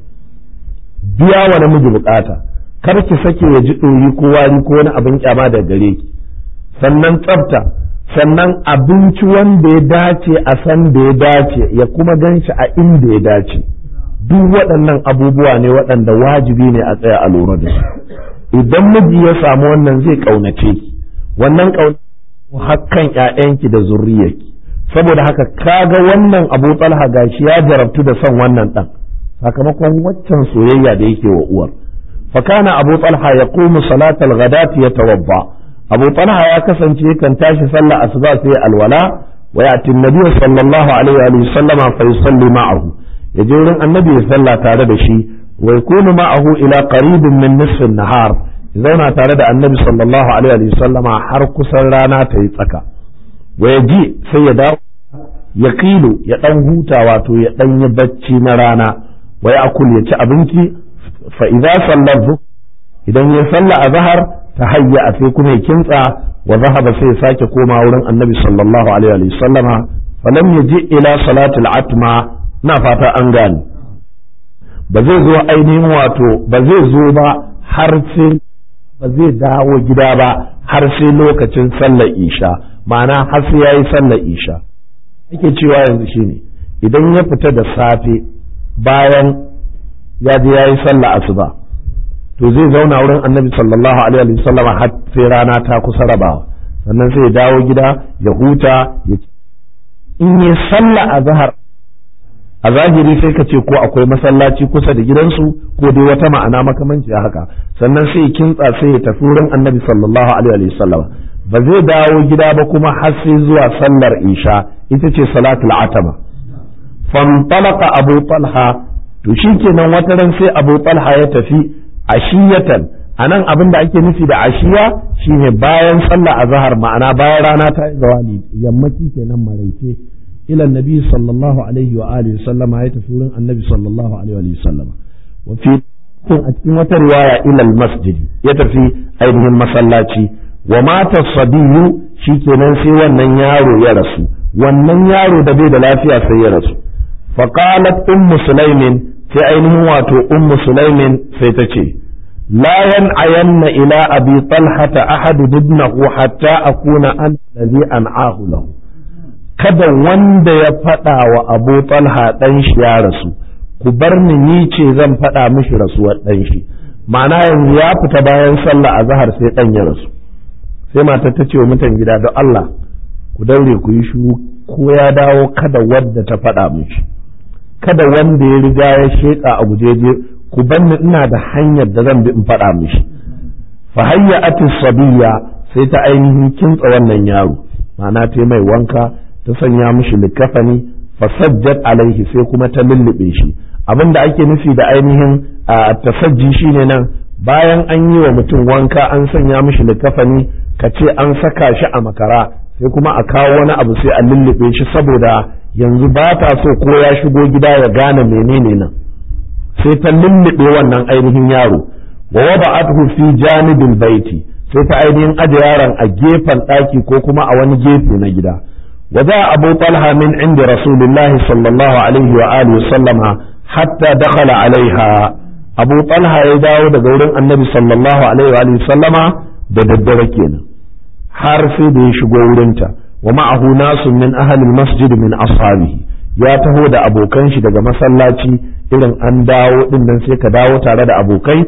biya wa namiji bukata kar ki sake ya ji ɗoyi ko wari ko wani abin kyama da gare ki sannan tsafta sannan abinci wanda ya dace a san da ya dace ya kuma gan shi a inda ya dace duk waɗannan abubuwa ne waɗanda wajibi ne a tsaya a lura da su idan miji ya samu wannan zai ƙaunace ki wannan ƙaunace hakkan ƴaƴanki da zurriyarki saboda haka kaga wannan abu talha gashi ya jarabtu da son wannan ɗan sakamakon waccan soyayya da yake wa uwar fakana abu talha ya qumu salatal ghadati yatawadda abu talha ya kasance yakan tashi sallah asuba sai alwala wa ya'ti annabi sallallahu alaihi wa sallama fa yusalli ma'ahu yaje wurin annabi ya salla tare da shi wa yakunu ma'ahu ila qaribin min nisfi nahar zauna tare da annabi sallallahu alaihi wa sallama har kusan rana ta yi tsaka wa yaji sai ya dawo ya kilo ya dan huta wato ya dan yi bacci na rana wa ya akul ya ci abinci fa idza sallar idan ya salla a zahar ta hayya a sai kuma ya kintsa wa zahaba sai ya sake koma wurin annabi sallallahu alaihi wa sallama falam yaji ila salatul atma na fata an gane ba zai zo ainihin wato ba zai zo ba har sai ba zai dawo gida ba har sai lokacin sallar isha ma'ana har sai yayi sallar isha ake cewa yanzu shine idan ya fita da safe bayan ya je yayi sallar asuba to zai zauna wurin annabi sallallahu alaihi wa sallam har sai rana ta kusa rabawa sannan sai ya dawo gida ya huta ya in yi sallah a zahar a zahiri sai ka ce ko akwai masallaci kusa da gidansu ko dai wata ma'ana makamanci haka sannan sai ya kintsa sai ya tafi wurin annabi sallallahu alaihi wa sallam ba zai dawo gida ba kuma har sai zuwa sallar isha ita ce salatul atama fantalaka abu talha to shikenan wata ran sai abu talha ya tafi ashiyatan anan abin da ake nufi da ashiya shine bayan sallah azhar ma'ana bayan rana ta yi zawali yammaci kenan maraice ila annabi sallallahu alaihi wa alihi sallama ya tafi wurin annabi sallallahu alaihi wa sallama wa fi a cikin wata riwaya ila masjid ya tafi ainihin masallaci wa mata sabiyu shikenan sai wannan yaro ya rasu wannan yaro da bai da lafiya sai ya rasu faqalat ummu sulaimin sai ainihin wato ummu sulaimin sai ta ce la yan'ayanna ila abi talhata ahadu ibnahu hatta akuna an alladhi an'ahu lahu kada wanda ya faɗa wa abu talha ɗan shi ya rasu ku bar ni ni ce zan faɗa mishi rasuwar ɗan shi ma'ana yanzu ya fita bayan sallah a zahar sai ɗan ya rasu sai matar ta ce wa mutan gida don Allah ku daure ku yi shuru ko ya dawo kada wadda ta faɗa mishi kada wanda ya riga ya sheƙa a gujeje ku banni ina da hanyar da zan bi in faɗa mishi fa hayya atis sabiya sai ta ainihin kintsa wannan yaro ma'ana ta mai wanka ta sanya mishi likafani fasajjat alaihi sai kuma ta lullube shi abin da ake nufi da ainihin tasajji shine nan bayan an yi wa mutum wanka an sanya mishi likafani ka ce an saka shi a makara sai kuma a kawo wani abu sai a lullube shi saboda yanzu ba ta so ko ya shigo gida ya gane menene nan sai ta lullube wannan ainihin yaro wa wada'athu fi janibil baiti sai ta ainihin aje yaron a gefen ɗaki ko kuma a wani gefe na gida وجاء أبو طلحة من عند رسول الله صلى الله عليه وآله وسلم حتى دخل عليها أبو طلحة يداو دقول النبي صلى الله عليه وآله وسلم دددركين حرف دي شقورنتا ومعه ناس من أهل المسجد من أصحابه ya taho da abokan shi daga masallaci irin an dawo din nan sai ka dawo tare da abokai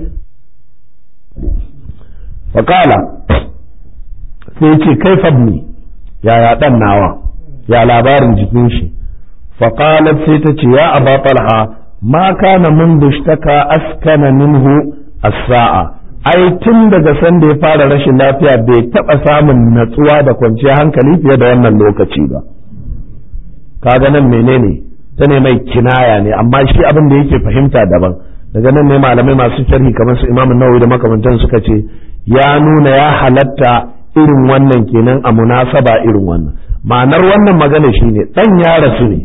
faƙala sai ce kai fabni yaya ɗan nawa ya labarin jikin shi faƙalat sai ta ce ya aba talha ma kana mun dushtaka askana minhu as-sa'a ai tun daga sanda ya fara rashin lafiya bai taɓa samun natsuwa da kwanciyar hankali fiye da wannan lokaci ba kaga nan menene ta ne mai kinaya ne amma shi abin da yake fahimta daban daga nan ne malamai masu sharhi kamar su imamun nawawi da makamantan suka ce ya nuna ya halatta irin wannan kenan a munasaba irin wannan ma'anar wannan magana shine dan ya rasu ne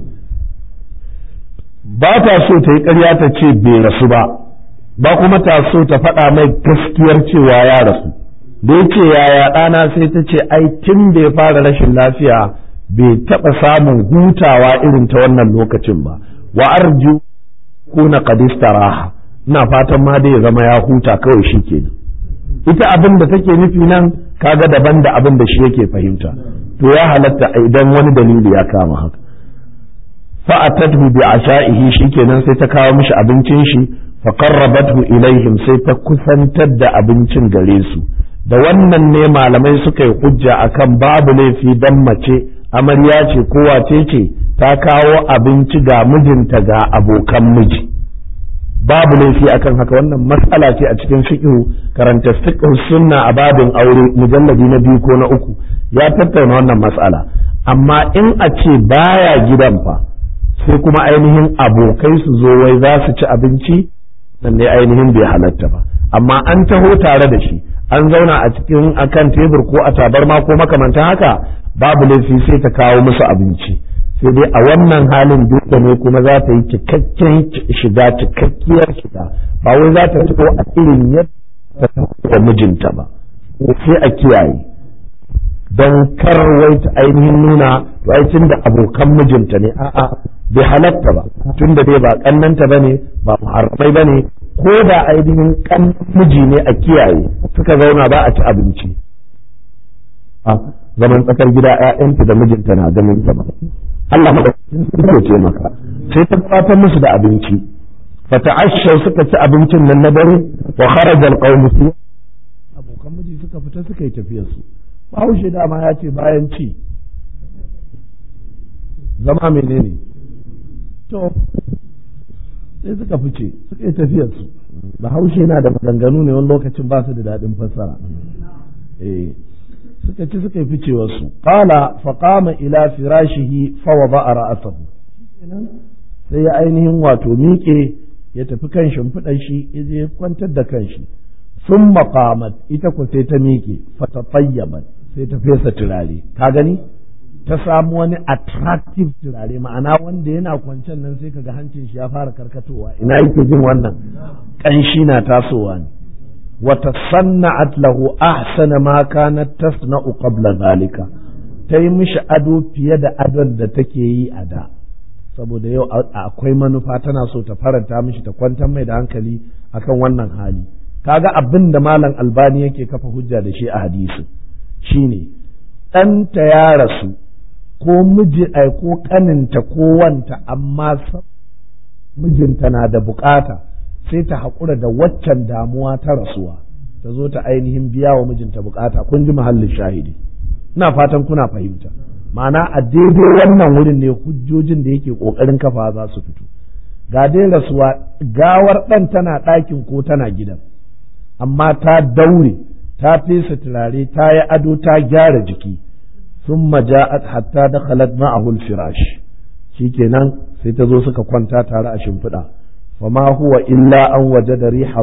ba ta so ta yi ƙarya ta ce bai rasu ba ba kuma ta so ta faɗa mai gaskiyar cewa ya rasu da ya ce yaya ɗana sai ta ce ai tun da ya fara rashin lafiya bai taɓa samun hutawa irin ta wannan lokacin ba wa arju kuna qadistaraha ina fatan ma dai ya zama ya huta kawai shi kenan ita abin da take nufi nan kaga daban da abin da shi yake fahimta to ya halatta idan wani dalili ya kama haka fa'atathu bi asha'ihi shikenan sai ta kawo mishi abincin shi fa qarrabathu ilaihim sai ta kusantar da abincin gare su da wannan ne malamai suka yi hujja akan babu laifi dan mace amarya ce ko wace ce ta kawo abinci ga mijinta ga abokan miji babu laifi akan haka wannan matsala ce a cikin fiqh karanta fiqh sunna a babin aure mujalladi na biyu ko na uku ya tattauna wannan matsala amma in a ce baya gidan fa sai kuma ainihin abokai su zo wai za su ci abinci nan ne ainihin bai halatta ba amma an taho tare da shi an zauna a cikin akan tebur ko a tabarma ko makamantan haka babu laifi sai ta kawo musu abinci sai dai a wannan halin duk ne kuma za ta yi cikakken shiga cikakkiyar shiga ba wai za ta fito a irin yadda ta da mijinta ba sai a kiyaye don kar wai ta ainihin nuna wai tun da abokan mijinta ne a'a bai halatta ba tun da dai ba kannanta ba ne ba muharramai ba ne ko da ainihin kan miji ne a kiyaye suka zauna ba a ci abinci zaman tsakar gida ‘ya'yanta da mijinta na ganin ta ba. Allah maɗaukakin sarki ce maka sai ta gabatar musu da abinci fata'ashshau suka ci abincin nan na dare wa kharaja alqawmu su abokan miji suka fita suka yi tafiyar su bahaushe dama ya ce bayan ci zama menene to sai suka fice suka yi tafiyarsu bahaushe yana da maganganu ne wani lokacin ba su da daɗin fassara eh suka ci suka yi ficewarsu qala fa qama ila firashihi fa wada'a ra'sahu sai ya ainihin wato miƙe ya tafi kan shimfiɗan shi ya je kwantar da kanshi sun maƙamat ita ku sai ta miƙe fata tsayyaban sai ta fesa turare ka gani ta samu wani attractive turare ma'ana wanda yana kwancen nan sai kaga hancin shi ya fara karkatowa ina yake jin wannan ƙanshi na tasowa ne wata sanna'at lahu ahsana ma kanat tasna'u qabla zalika ta yi mishi ado fiye da adon da take yi a da saboda yau akwai manufa tana so ta faranta mishi ta kwantar mai da hankali akan wannan hali kaga abin da malam albani yake kafa hujja da shi a hadisi shine ɗanta ya rasu ko miji ai ko kaninta ko wanta amma mijinta na da bukata sai ta haƙura da waccan damuwa ta rasuwa ta zo ta ainihin biya wa mijinta bukata kun ji mahallin shahidi ina fatan kuna fahimta ma'ana a daidai wannan wurin ne hujjojin da yake ƙoƙarin kafa za su fito ga dai rasuwa gawar ɗan tana ɗakin ko tana gidan amma ta daure ta fesa turare ta yi ado ta gyara jiki sun maja'at hatta da khalat ma'ahul firash shikenan sai ta zo suka kwanta tare a shimfiɗa fama huwa illa an waje da riha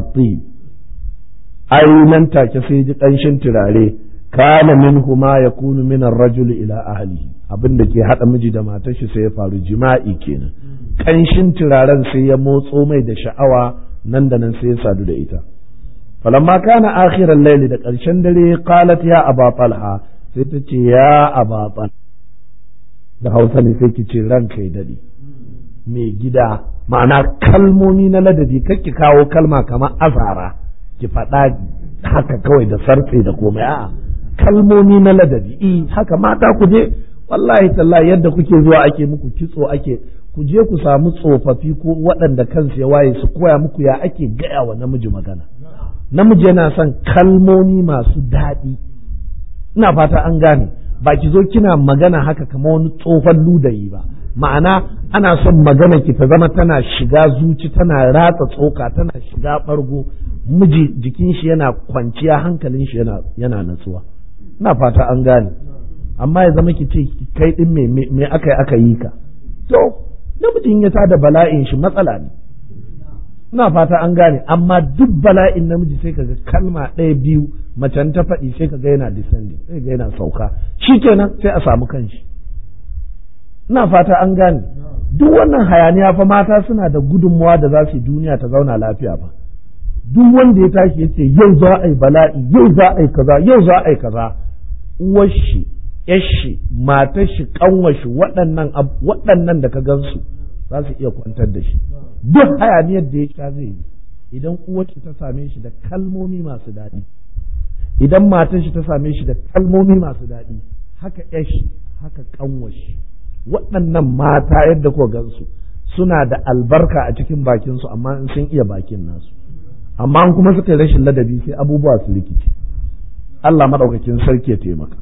ai nan take sai ji ƙanshin turare kana minhu ma yakunu min ar-rajul ila ahlihi abin da ke hada miji da matar shi sai ya faru jima'i kenan kanshin turaren sai ya motso mai da sha'awa nan da nan sai ya sadu da ita falamma kana akhiran layli da ƙarshen dare qalat ya aba talha sai ta ce ya aba talha da hausa ne sai ki ce ranka ya dade mai gida ma'ana kalmomi na ladabi ki kawo kalma kamar azara ki faɗa haka kawai da sarfe da komai a'a kalmomi na ladabi i haka mata ku je wallahi tallahi yadda kuke zuwa ake muku kitso ake ku je ku samu tsofaffi ko waɗanda kansu ya waye su koya muku ya ake gaya wa namiji magana namiji yana son kalmomi masu daɗi ina fata an gane ba ki zo kina magana haka kamar wani tsohon ludayi ba ma'ana ana son magana ki ta zama tana shiga zuci tana ratsa tsoka tana shiga ɓargo miji jikin shi yana kwanciya hankalin shi yana yana natsuwa ina fata an gane amma ya zama ki ce kai din me me aka yi aka yi ka to namijin ya tada bala'in shi matsala ne ina fata an gane amma duk bala'in namiji sai kaga kalma ɗaya biyu macen ta faɗi sai kaga yana descending sai ga yana sauka shikenan sai a samu kanshi ina fata an gane duk wannan hayaniya fa mata suna da gudunmawa da za su yi duniya ta zauna lafiya ba duk wanda ya tashi ya ce yau za a yi bala'i yau za a yi kaza yau za a yi kaza uwar shi yashi matar shi kanwar shi waɗannan waɗannan da ka gansu za su iya kwantar da shi duk hayaniyar da ya sha zai yi idan uwar shi ta same shi da kalmomi masu daɗi idan matar shi ta same shi da kalmomi masu daɗi haka yashi haka kanwar shi waɗannan mata yadda ko gansu suna da albarka a cikin bakinsu amma in sun iya bakin nasu amma in kuma suka yi rashin ladabi sai abubuwa su rikici Allah maɗaukakin sarki ya taimaka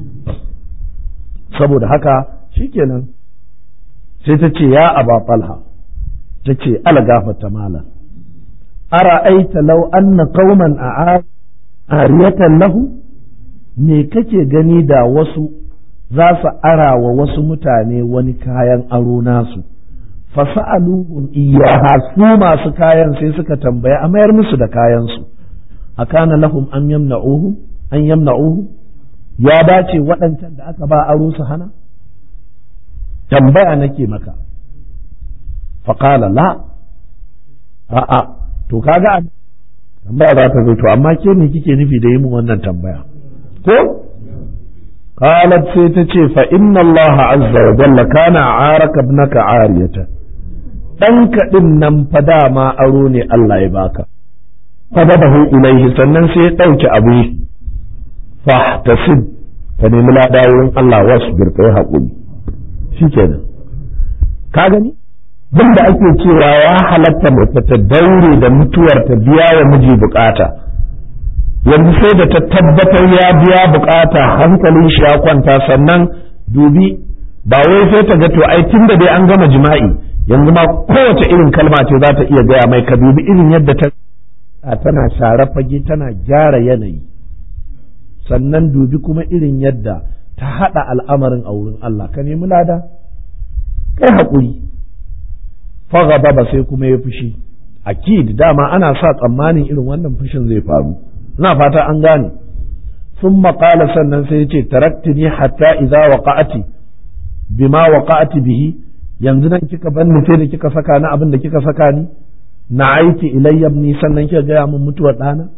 saboda haka shikenan sai ta ce ya aba falha ta ce ala gafarta mala ara'aita law anna qauman a ariyatan lahu me kake gani da wasu za su ara wa wasu mutane wani kayan aro nasu fasa'aluhum iyyaha su masu kayan sai suka tambaya a mayar musu da kayansu akana lahum an yamna'uhu an yamna'uhu ya dace waɗancan da aka ba aro su hana tambaya nake maka faqala la a'a to kaga tambaya za ta zo to amma ke ne kike nufi da yi min wannan tambaya ko قالت سيتشي فإن الله عز وجل كان عارك ابنك عارية ɗanka ɗin nan fa dama aro ne Allah ya baka fadabahu ilaihi sannan sai ya ɗauki abu fahtasib ka nemi lada wurin Allah wasu birkai haƙuri shikenan ka gani duk da ake cewa ya halatta mace ta daure da mutuwar ta biya wa miji bukata yanzu sai da ta tabbatar ya biya bukata hankalin shi ya kwanta sannan dubi ba wai sai ta ga to ai tun da dai an gama jima'i yanzu ma kowace irin kalma ce za ta iya gaya mai ka dubi irin yadda ta tana share fage tana gyara yanayi sannan dubi kuma irin yadda ta haɗa al'amarin a wurin Allah ka nemi lada kai haƙuri fagaba ba sai kuma ya fushi akid dama ana sa tsammanin irin wannan fushin zai faru ina fata an gane sun maƙala sannan sai ya ce taraktini hatta idza waqa'ati bima waqa'ati bihi yanzu nan kika ban ni sai da kika saka ni abin da kika saka ni na aiki ilayya ni sannan kika gaya min mutuwar ɗana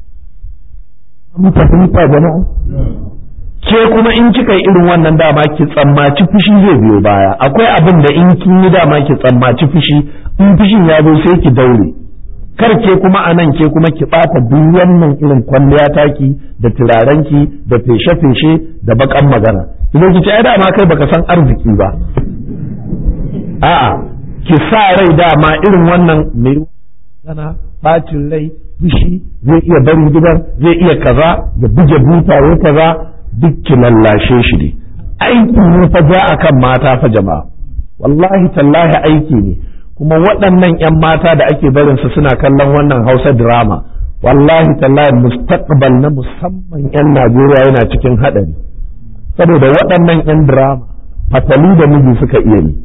an fahimta jama'a ke kuma in kika yi irin wannan dama ki tsammaci fushi zai biyo baya akwai abin da in kin yi dama ki tsammaci fushi in fushin ya zo sai ki daure kar ke kuma a nan ke kuma ki ɓata duk wannan irin kwalliya taki da turarenki da feshe-feshe da bakan magana idan ki ce ai dama kai baka san arziki ba a'a ki sa rai dama irin wannan mai gana bacin rai fushi zai iya bari gidan zai iya kaza ya buge buta ya kaza duk ki lallashe shi ne aiki ne fa ja akan mata fa jama'a wallahi tallahi aiki ne kuma waɗannan 'yan mata da ake barin su suna kallon wannan hausa drama wallahi tallahi mustaqbal na musamman 'yan najeriya yana cikin haɗari saboda waɗannan 'yan drama fatali da miji suka iya yi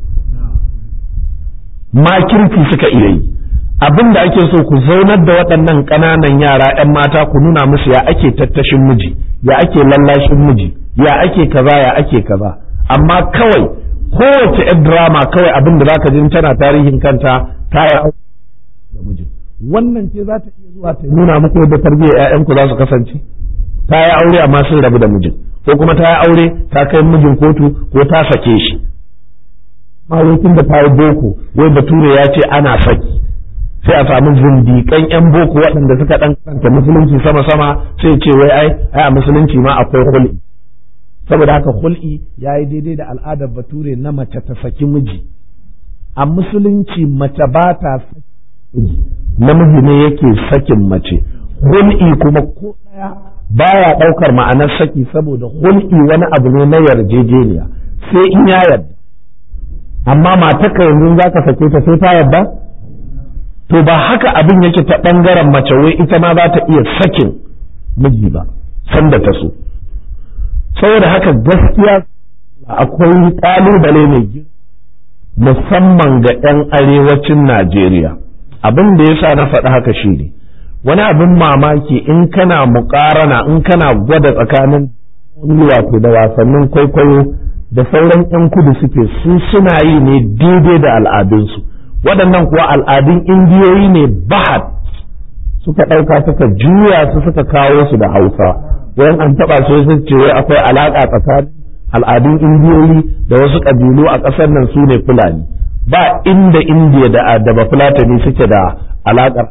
makirki suka iya yi abin da ake so ku zaunar da waɗannan ƙananan yara 'yan mata ku nuna musu ya ake tattashin miji ya ake lallashin miji ya ake kaza ya ake kaza amma kawai kowace 'yan drama kawai abin da zaka jin tana tarihin kanta ta yi da mijin wannan ce za ta iya zuwa ta nuna muku yadda tarbiyyar 'ya'yanku za su kasance ta yi aure amma sun rabu da mijin ko kuma ta yi aure ta kai mijin kotu ko ta sake shi mawakin da ta yi boko wai bature ya ce ana saki sai a samu zindiƙan 'yan boko waɗanda suka ɗan karanta musulunci sama-sama sai ce wai ai ai a musulunci ma akwai hul'i saboda haka hul'i ya yi daidai da al'adar bature na mace ta saki miji a musulunci mace ba ta saki miji namiji ne yake sakin mace hul'i kuma ko ɗaya baya ɗaukar ma'anar saki saboda hul'i wani abu ne na yarjejeniya sai in ya yarda amma matarka yanzu za ka sake ta sai ta yarda to ba haka abin yake ta ɓangaren mace wai ita ma za ta iya sakin miji ba sanda ta so saboda haka gaskiya akwai ƙalubale mai girma musamman ga 'yan arewacin Najeriya abin da yasa na faɗi haka shi ne wani abin mamaki in kana muƙarana in kana gwada tsakanin wato da wasannin kwaikwayo da sauran 'yan kudu suke su suna yi ne daidai da al'adunsu waɗannan kuwa al'adun indiyoyi ne bahat suka ɗauka suka juya su suka kawo su da hausa wayan an taɓa su sun ce wai akwai alaƙa tsakanin al'adun indiyoyi da wasu ƙabilu a ƙasar nan su ne fulani ba inda indiya da da ba fulatani suke da alaƙar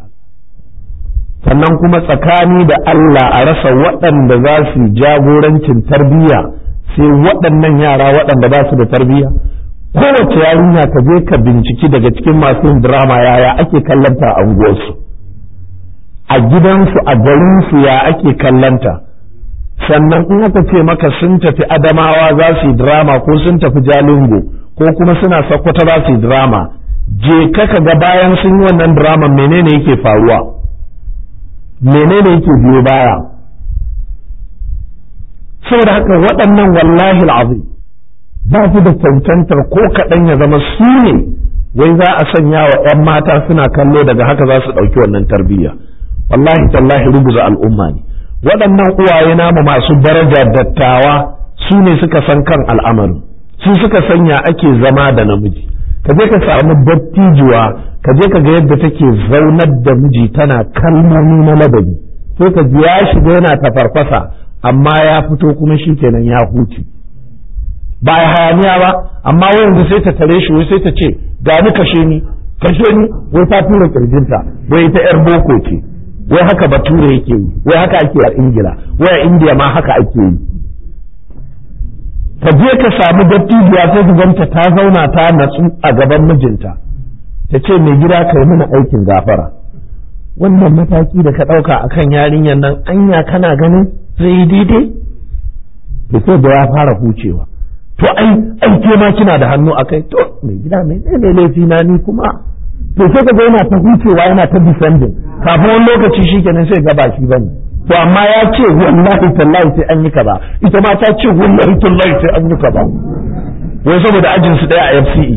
sannan kuma tsakani da Allah a rasa waɗanda za su jagorancin tarbiyya sai waɗannan yara waɗanda ba su da tarbiyya kowace yarinya ka je ka binciki daga cikin masu yin drama yaya ake kallanta a unguwarsu a gidansu a garinsu ya ake kallanta sannan in aka ce maka sun tafi adamawa za su yi drama ko sun tafi jalingo ko kuma suna sakkwata za su yi drama je ka ga bayan sun yi wannan drama menene yake faruwa menene yake biyo baya saboda haka waɗannan wallahi al'azim ba su da cancantar ko kaɗan ya zama su ne wai za a sanya wa 'yan mata suna kallo daga haka za su ɗauki wannan tarbiyya wallahi tallahi ruguza al'umma ne waɗannan uwaye namu masu daraja dattawa su ne suka san kan al'amarin su suka sanya ake zama da namiji ka je ka samu dattijuwa ka je ka ga yadda take zaunar da miji tana kalmomi na ladabi sai ka ji ya shiga yana tafarfasa amma ya fito kuma shi kenan ya huce ba ya hayaniya ba amma yanzu sai ta tare shi wai sai ta ce ga ni kashe ni kashe ni wai ta tura kirjinta wai ta yar boko ce wai haka bature yake yi wai haka ake a ingila wai a indiya ma haka ake yi ka je ka samu dattijuwa sai ka ganta ta zauna ta natsu a gaban mijinta ta ce mai gida ka yi mana aikin gafara wannan mataki da ka ɗauka a kan yarinyar nan anya kana ganin zai yi daidai da sai da ya fara hucewa to ai ai ke ma kina da hannu a kai to mai gida mai ne laifi na ni kuma to sai ka ga yana ta hucewa yana ta defending kafin wani lokaci shikenan sai ga ba shi bane to amma ya ce wallahi tallahi sai an yi kaza ita ma ta ce wallahi tallahi sai an yi kaza wai saboda ajin su daya a FCE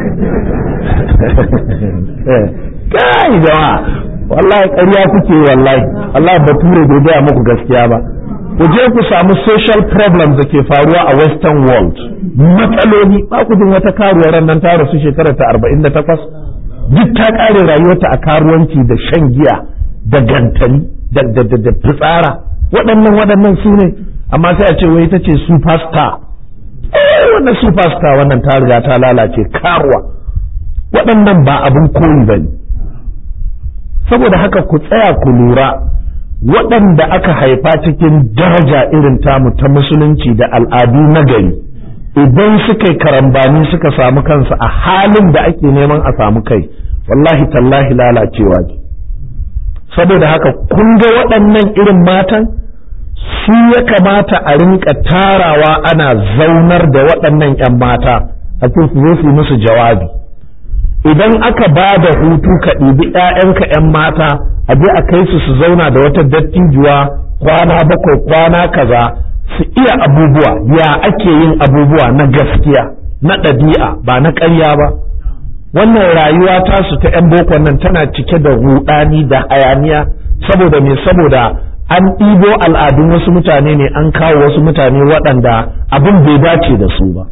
kai jama'a wallahi ƙarya kuke wallahi wallahi bature bai gaya muku gaskiya ba ku je ku samu social problems da ke faruwa a western world matsaloli ba ku jin wata karuwar nan ta rasu shekarar ta 48 duk ta kare rayuwarta a karuwanci da shan giya da gantali da da da da fitsara waɗannan waɗannan su ne amma sai a ce wai ita ce superstar eh wannan superstar wannan ta riga ta lalace karuwa waɗannan ba abin koyi ba ne saboda haka ku tsaya ku lura waɗanda aka haifa cikin daraja irin tamu ta musulunci da al'adu na gari idan suka yi karambani suka samu kansu a halin da ake neman a samu kai wallahi tallahi lalacewa ne saboda haka kun ga waɗannan irin matan su ya kamata a rinka tarawa ana zaunar da waɗannan 'yan mata a cikin su zo su musu jawabi idan aka ba da hutu ka ɗibi 'ya'yanka 'yan mata a je a kai su su zauna da wata dattijuwa kwana bakwai kwana kaza su iya abubuwa ya ake yin abubuwa na gaskiya na ɗabi'a ba na ƙarya ba wannan rayuwa tasu ta 'yan bokon nan tana cike da ruɗani da hayaniya saboda me saboda an ɗibo al'adun wasu mutane ne an kawo wasu mutane waɗanda abin bai dace da su ba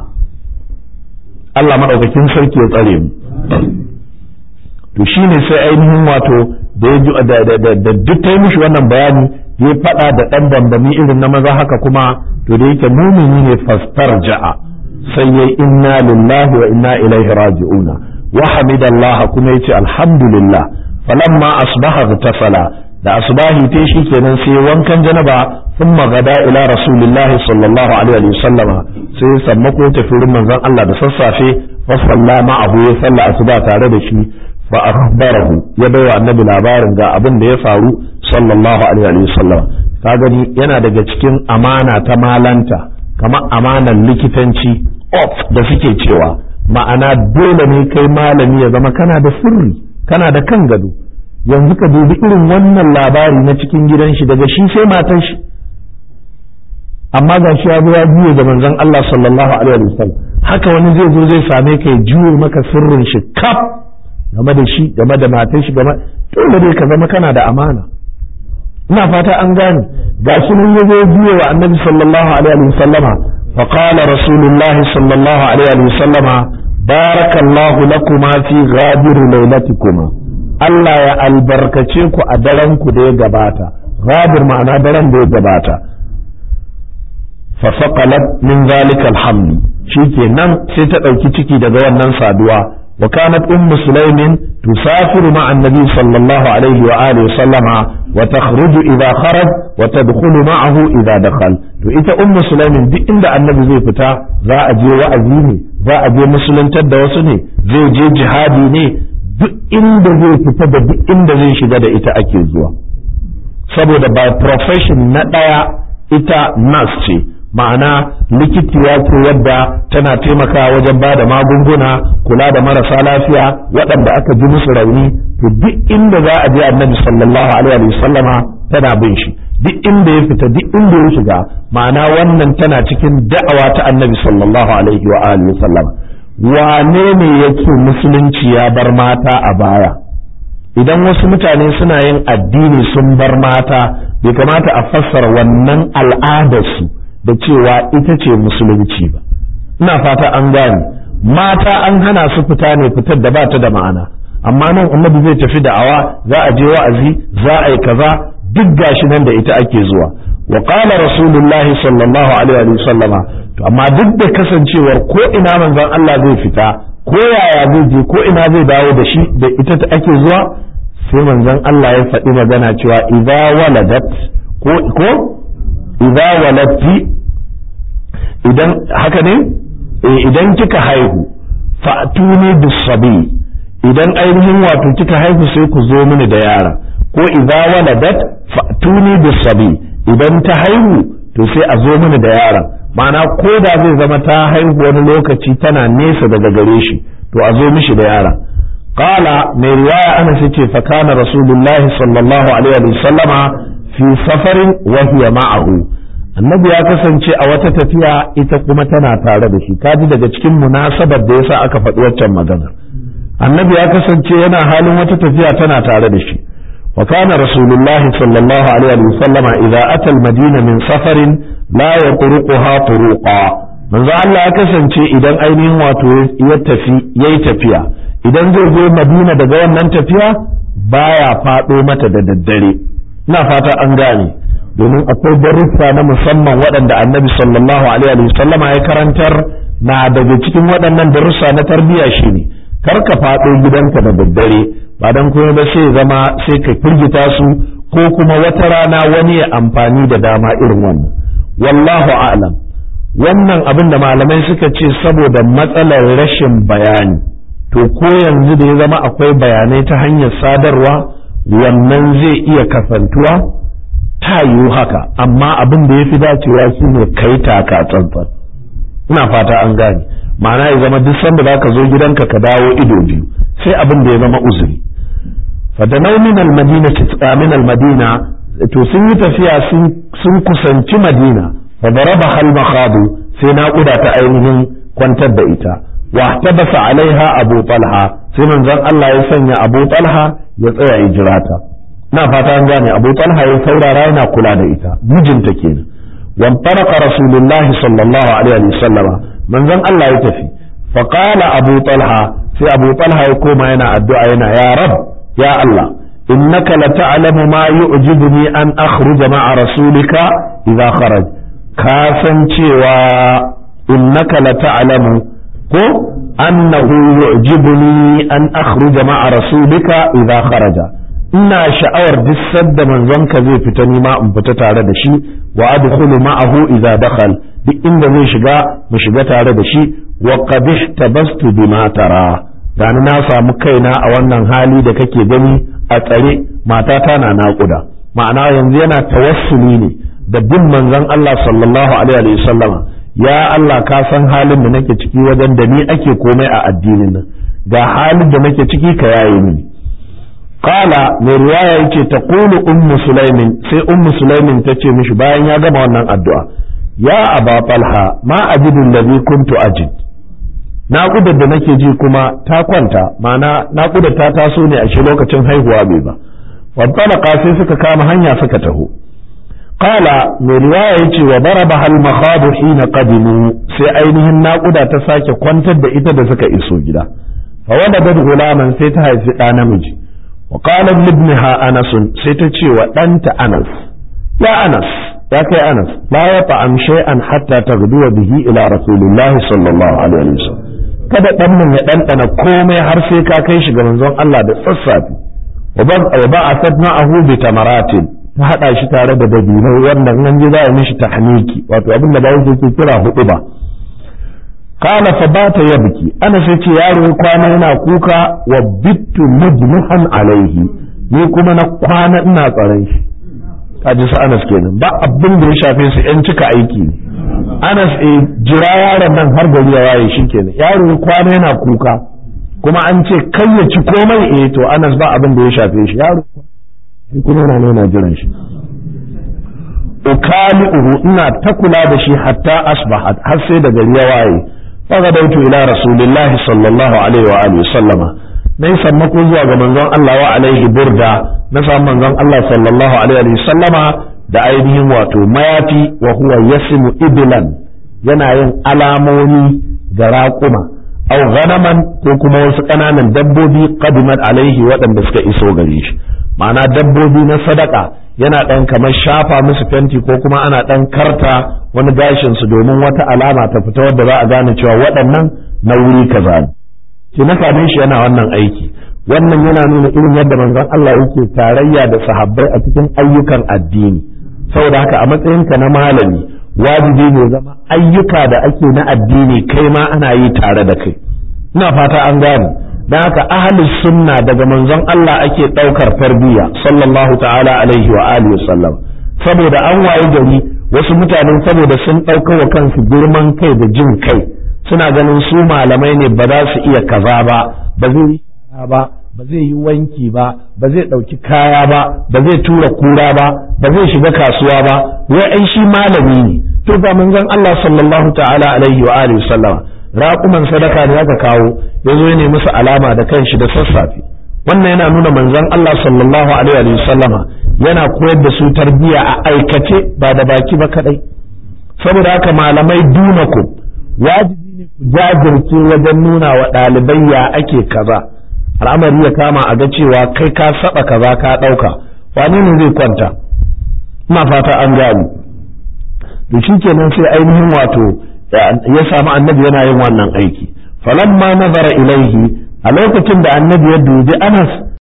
Allah maɗaukakin sarki ya tsare mu to shine sai ainihin wato da ya da duk ta yi mishi wannan bayani ya faɗa da ɗan bambami irin na maza haka kuma to da yake mumini ne fastar ja'a sai ya inna lillahi wa inna ilaihi raji'una wa hamidallah kuma yace alhamdulillah falamma asbaha tasala da asbahi te shi kenan sai wankan janaba thumma gada ila rasulillahi sallallahu alaihi wa sallama sai sammako tafi wurin manzon Allah da sassafe fa sallama abu ya salla asuba tare da shi fa akhbarahu ya baiwa annabi labarin ga abin da ya faru sallallahu alaihi wa sallam ka gani yana daga cikin amana ta malanta kamar amanan likitanci of da suke cewa ma'ana dole ne kai malami ya zama kana da sirri kana da kan gado yanzu ka dubi irin wannan labari na cikin gidan shi daga shi sai matan shi amma ga shi ya zo ya juye da manzon Allah sallallahu alaihi wa sallam haka wani zai zo zai same ka ya juye maka sirrin shi kaf game da shi game da matan shi game dole dai ka zama kana da amana ina fata an gane ga shi mun yazo juye wa annabi sallallahu alaihi wa sallama fa qala rasulullah sallallahu alaihi wa sallama barakallahu lakuma fi ghadir lailatikuma Allah ya albarkace ku a daren ku da ya gabata ghadir ma'ana daren da ya gabata fa faqalat min zalika alhamd shikenan sai ta dauki ciki daga wannan saduwa وكانت أم سليم تسافر مع النبي صلى الله عليه وآله وسلم وتخرج إذا خرج وتدخل معه إذا دخل to ita ummu sulaimin duk inda annabi zai fita za a je wa'azi ne za a je musuluntar da wasu ne zai je jihadi ne duk inda zai fita da duk inda zai shiga da ita ake zuwa saboda by profession na ɗaya ita nas ce ma'ana likitiya ce wadda tana taimakawa wajen ba da magunguna kula da marasa lafiya waɗanda aka ji musu rauni to duk inda za a je annabi sallallahu alaihi wa sallama tana bin shi duk inda ya fita duk inda ya shiga ma'ana wannan tana cikin da'awa ta annabi sallallahu alaihi wa alihi sallama wane ne yake musulunci ya bar mata a baya idan wasu mutane suna yin addini sun bar mata bai kamata a fassara wannan al'adarsu da cewa ita ce musulunci ba ina fata an gane mata an hana su fita ne fitar da ba ta da ma'ana amma nan annabi zai tafi da'awa za a je wa'azi za a yi kaza duk gashi nan da ita ake zuwa wa qala rasulullah sallallahu alaihi wa sallama to amma duk da kasancewar ko ina manzon Allah zai fita ko yaya zai je ko ina zai dawo da shi da ita ta ake zuwa sai manzon Allah ya faɗi magana cewa idza waladat ko ko idza walatti idan haka ne idan kika haihu fa'tuni bisabi idan ainihin wato kika haihu sai ku zo mini da yara ko idza waladat fa'tuni bisabi idan ta haihu to sai a zo mini da yaron ma'ana ko da zai zama ta haihu wani lokaci tana nesa daga gare shi to a zo mishi da yaron qala mai riwaya ana ce fa kana rasulullahi sallallahu alaihi wa sallama fi safarin wa hiya ma'ahu annabi ya kasance a wata tafiya ita kuma tana tare da shi kaji daga cikin munasabar da yasa aka faɗi waccan magana annabi ya kasance yana halin wata tafiya tana tare da shi wa kana rasulullahi sallallahu alaihi wa sallama idza ata al-madina min safarin la yatruquha turuqa manzo Allah ya kasance idan ainihin wato ya tafi yayi tafiya idan zai je Madina daga wannan tafiya baya faɗo mata da daddare ina fata an gane domin akwai darussa na musamman waɗanda annabi sallallahu alaihi wa sallama ya karantar na daga cikin waɗannan darussa na tarbiyya shine kar ka faɗo gidanka da daddare ba dan kuma ba sai zama sai ka firgita su ko kuma wata rana wani ya amfani da dama irin wannan wallahu a'lam wannan abin da malamai suka ce saboda matsalar rashin bayani to ko yanzu da ya zama akwai bayanai ta hanyar sadarwa wannan zai iya kasantuwa ta yiwu haka amma abin da ya fi dacewa shi ne kai taka tsantsan ina fata an gane ma'ana ya zama duk sanda za ka zo gidanka ka dawo ido biyu sai abin da ya zama uzuri fadanau min almadina min almadina to sun yi tafiya sun kusanci madina fa daraba hal makhadu sai naƙuda ta ainihin kwantar da ita wa tabasa alaiha abu talha sai manzon Allah ya sanya abu talha ya tsaya ya jira ta na fata an gane abu talha ya saurara yana kula da ita mijinta kenan wan farqa rasulullah sallallahu alaihi wa sallama manzon Allah ya tafi fa qala abu talha sai abu talha ya koma yana addu'a yana ya rab ya Allah innaka la ta'lamu ma yu'jibuni an akhruja ma'a rasulika idza kharaj ka san cewa innaka la ta'lamu ko annahu yu'jibuni an akhruja ma'a rasulika idza kharaja ina sha'awar duk sadda manzonka zai fita ni ma in fita tare da shi wa adkhulu ma'ahu idza dakhal duk inda zai shiga mu shiga tare da shi wa qad ihtabastu bima tara gani na samu kaina a wannan hali da kake gani a tsare matata na naƙuda ma'ana yanzu yana tawassuli ne da bin manzon Allah sallallahu alaihi wa sallama ya Allah ka san halin da nake ciki wajen da ni ake komai a addinin nan ga halin da nake ciki ka yaye mini qala mai riwaya yake taqulu ummu sulaimin sai ummu sulaimin tace mishi bayan ya gama wannan addu'a ya aba talha ma ajidu allazi kuntu ajid naƙudar da nake ji kuma ta kwanta ma'ana naƙudar ta taso ne a shi lokacin haihuwa bai ba wantalaka sai suka kama hanya suka taho qala mai riwaya yace wa daraba hal makhadu hina qadimu sai ainihin naƙuda ta sake kwantar da ita da suka iso gida fa waladat gulaman sai ta haifi ɗa namiji wa qala ibnaha anas sai ta ce wa ɗanta anas ya anas ya kai anas la ya ta'am shay'an hatta taghduwa bihi ila rasulillahi sallallahu alaihi wasallam kada ɗan nan ya ɗanɗana komai har sai ka kai shi ga manzon Allah da sassafe wa ba a sad ma'ahu bi tamaratin ta haɗa shi tare da dabinai wanda nan ji za a mishi tahniki wato abin da ba yake ke kira hudu ba kana fa bata yabki ana sai ce yaro ya kwana yana kuka wa bittu mujmuhan alaihi ni kuma na kwana ina tsaron shi kaji su Anas kenan ba abin da ya shafe su yan cika aiki ne Anas e jira yaron nan har gari ya waye shi kenan yaro kwana yana kuka kuma an ce kai ya ci komai eh to Anas ba abin da ya shafe shi yaro shi kuma yana nuna jiran shi ukali'uhu ina ta kula da shi hatta asbahat har sai da gari ya waye fagadautu ila rasulillahi sallallahu alaihi wa alihi sallama nayi sammako zuwa ga manzon Allah wa alaihi burda na samu manzon Allah sallallahu alaihi wa sallama da ainihin wato mayafi wa huwa yasimu iblan yana yin alamomi ga raƙuma au ganaman ko kuma wasu ƙananan dabbobi qadimat alaihi waɗanda suka iso gare shi ma'ana dabbobi na sadaka yana ɗan kamar shafa musu fenti ko kuma ana ɗan karta wani gashin su domin wata alama ta fita wadda za a gane cewa waɗannan na wuri kaza ne ki na shi yana wannan aiki wannan yana nuna irin yadda manzon Allah yake tarayya da sahabbai a cikin ayyukan addini saboda haka a matsayinka na malami wajibi ne zama ayyuka da ake na addini kai ma ana yi tare da kai ina fata an gane don haka ahlus sunna daga manzon Allah ake ɗaukar tarbiyya sallallahu ta'ala alaihi wa alihi sallam saboda an waye gari wasu mutanen saboda sun ɗauka wa kansu girman kai da jin kai suna ganin su malamai ne ba za su iya kaza ba ba zai yi ba ba zai yi wanki ba ba zai ɗauki kaya ba ba zai tura kura ba ba zai shiga kasuwa ba wai ai shi malami ne to ba manzon Allah sallallahu ta'ala alaihi wa alihi sallama raƙuman sadaka ne aka kawo ya zo ne musu alama da kanshi da sassafe wannan yana nuna manzon Allah sallallahu alaihi wa sallama yana koyar da su tarbiyya a aikace ba da baki ba kadai saboda haka malamai dunaku wajibi ne ku jajirce wajen nuna wa ɗalibai ya ake kaza al'amari ya kama a ga cewa kai ka saba kaza ka ɗauka wani ne zai kwanta ina fata an gani to shikenan sai ainihin wato ya samu annabi yana yin wannan aiki falamma nazara ilaihi a lokacin da annabi ya dubi anas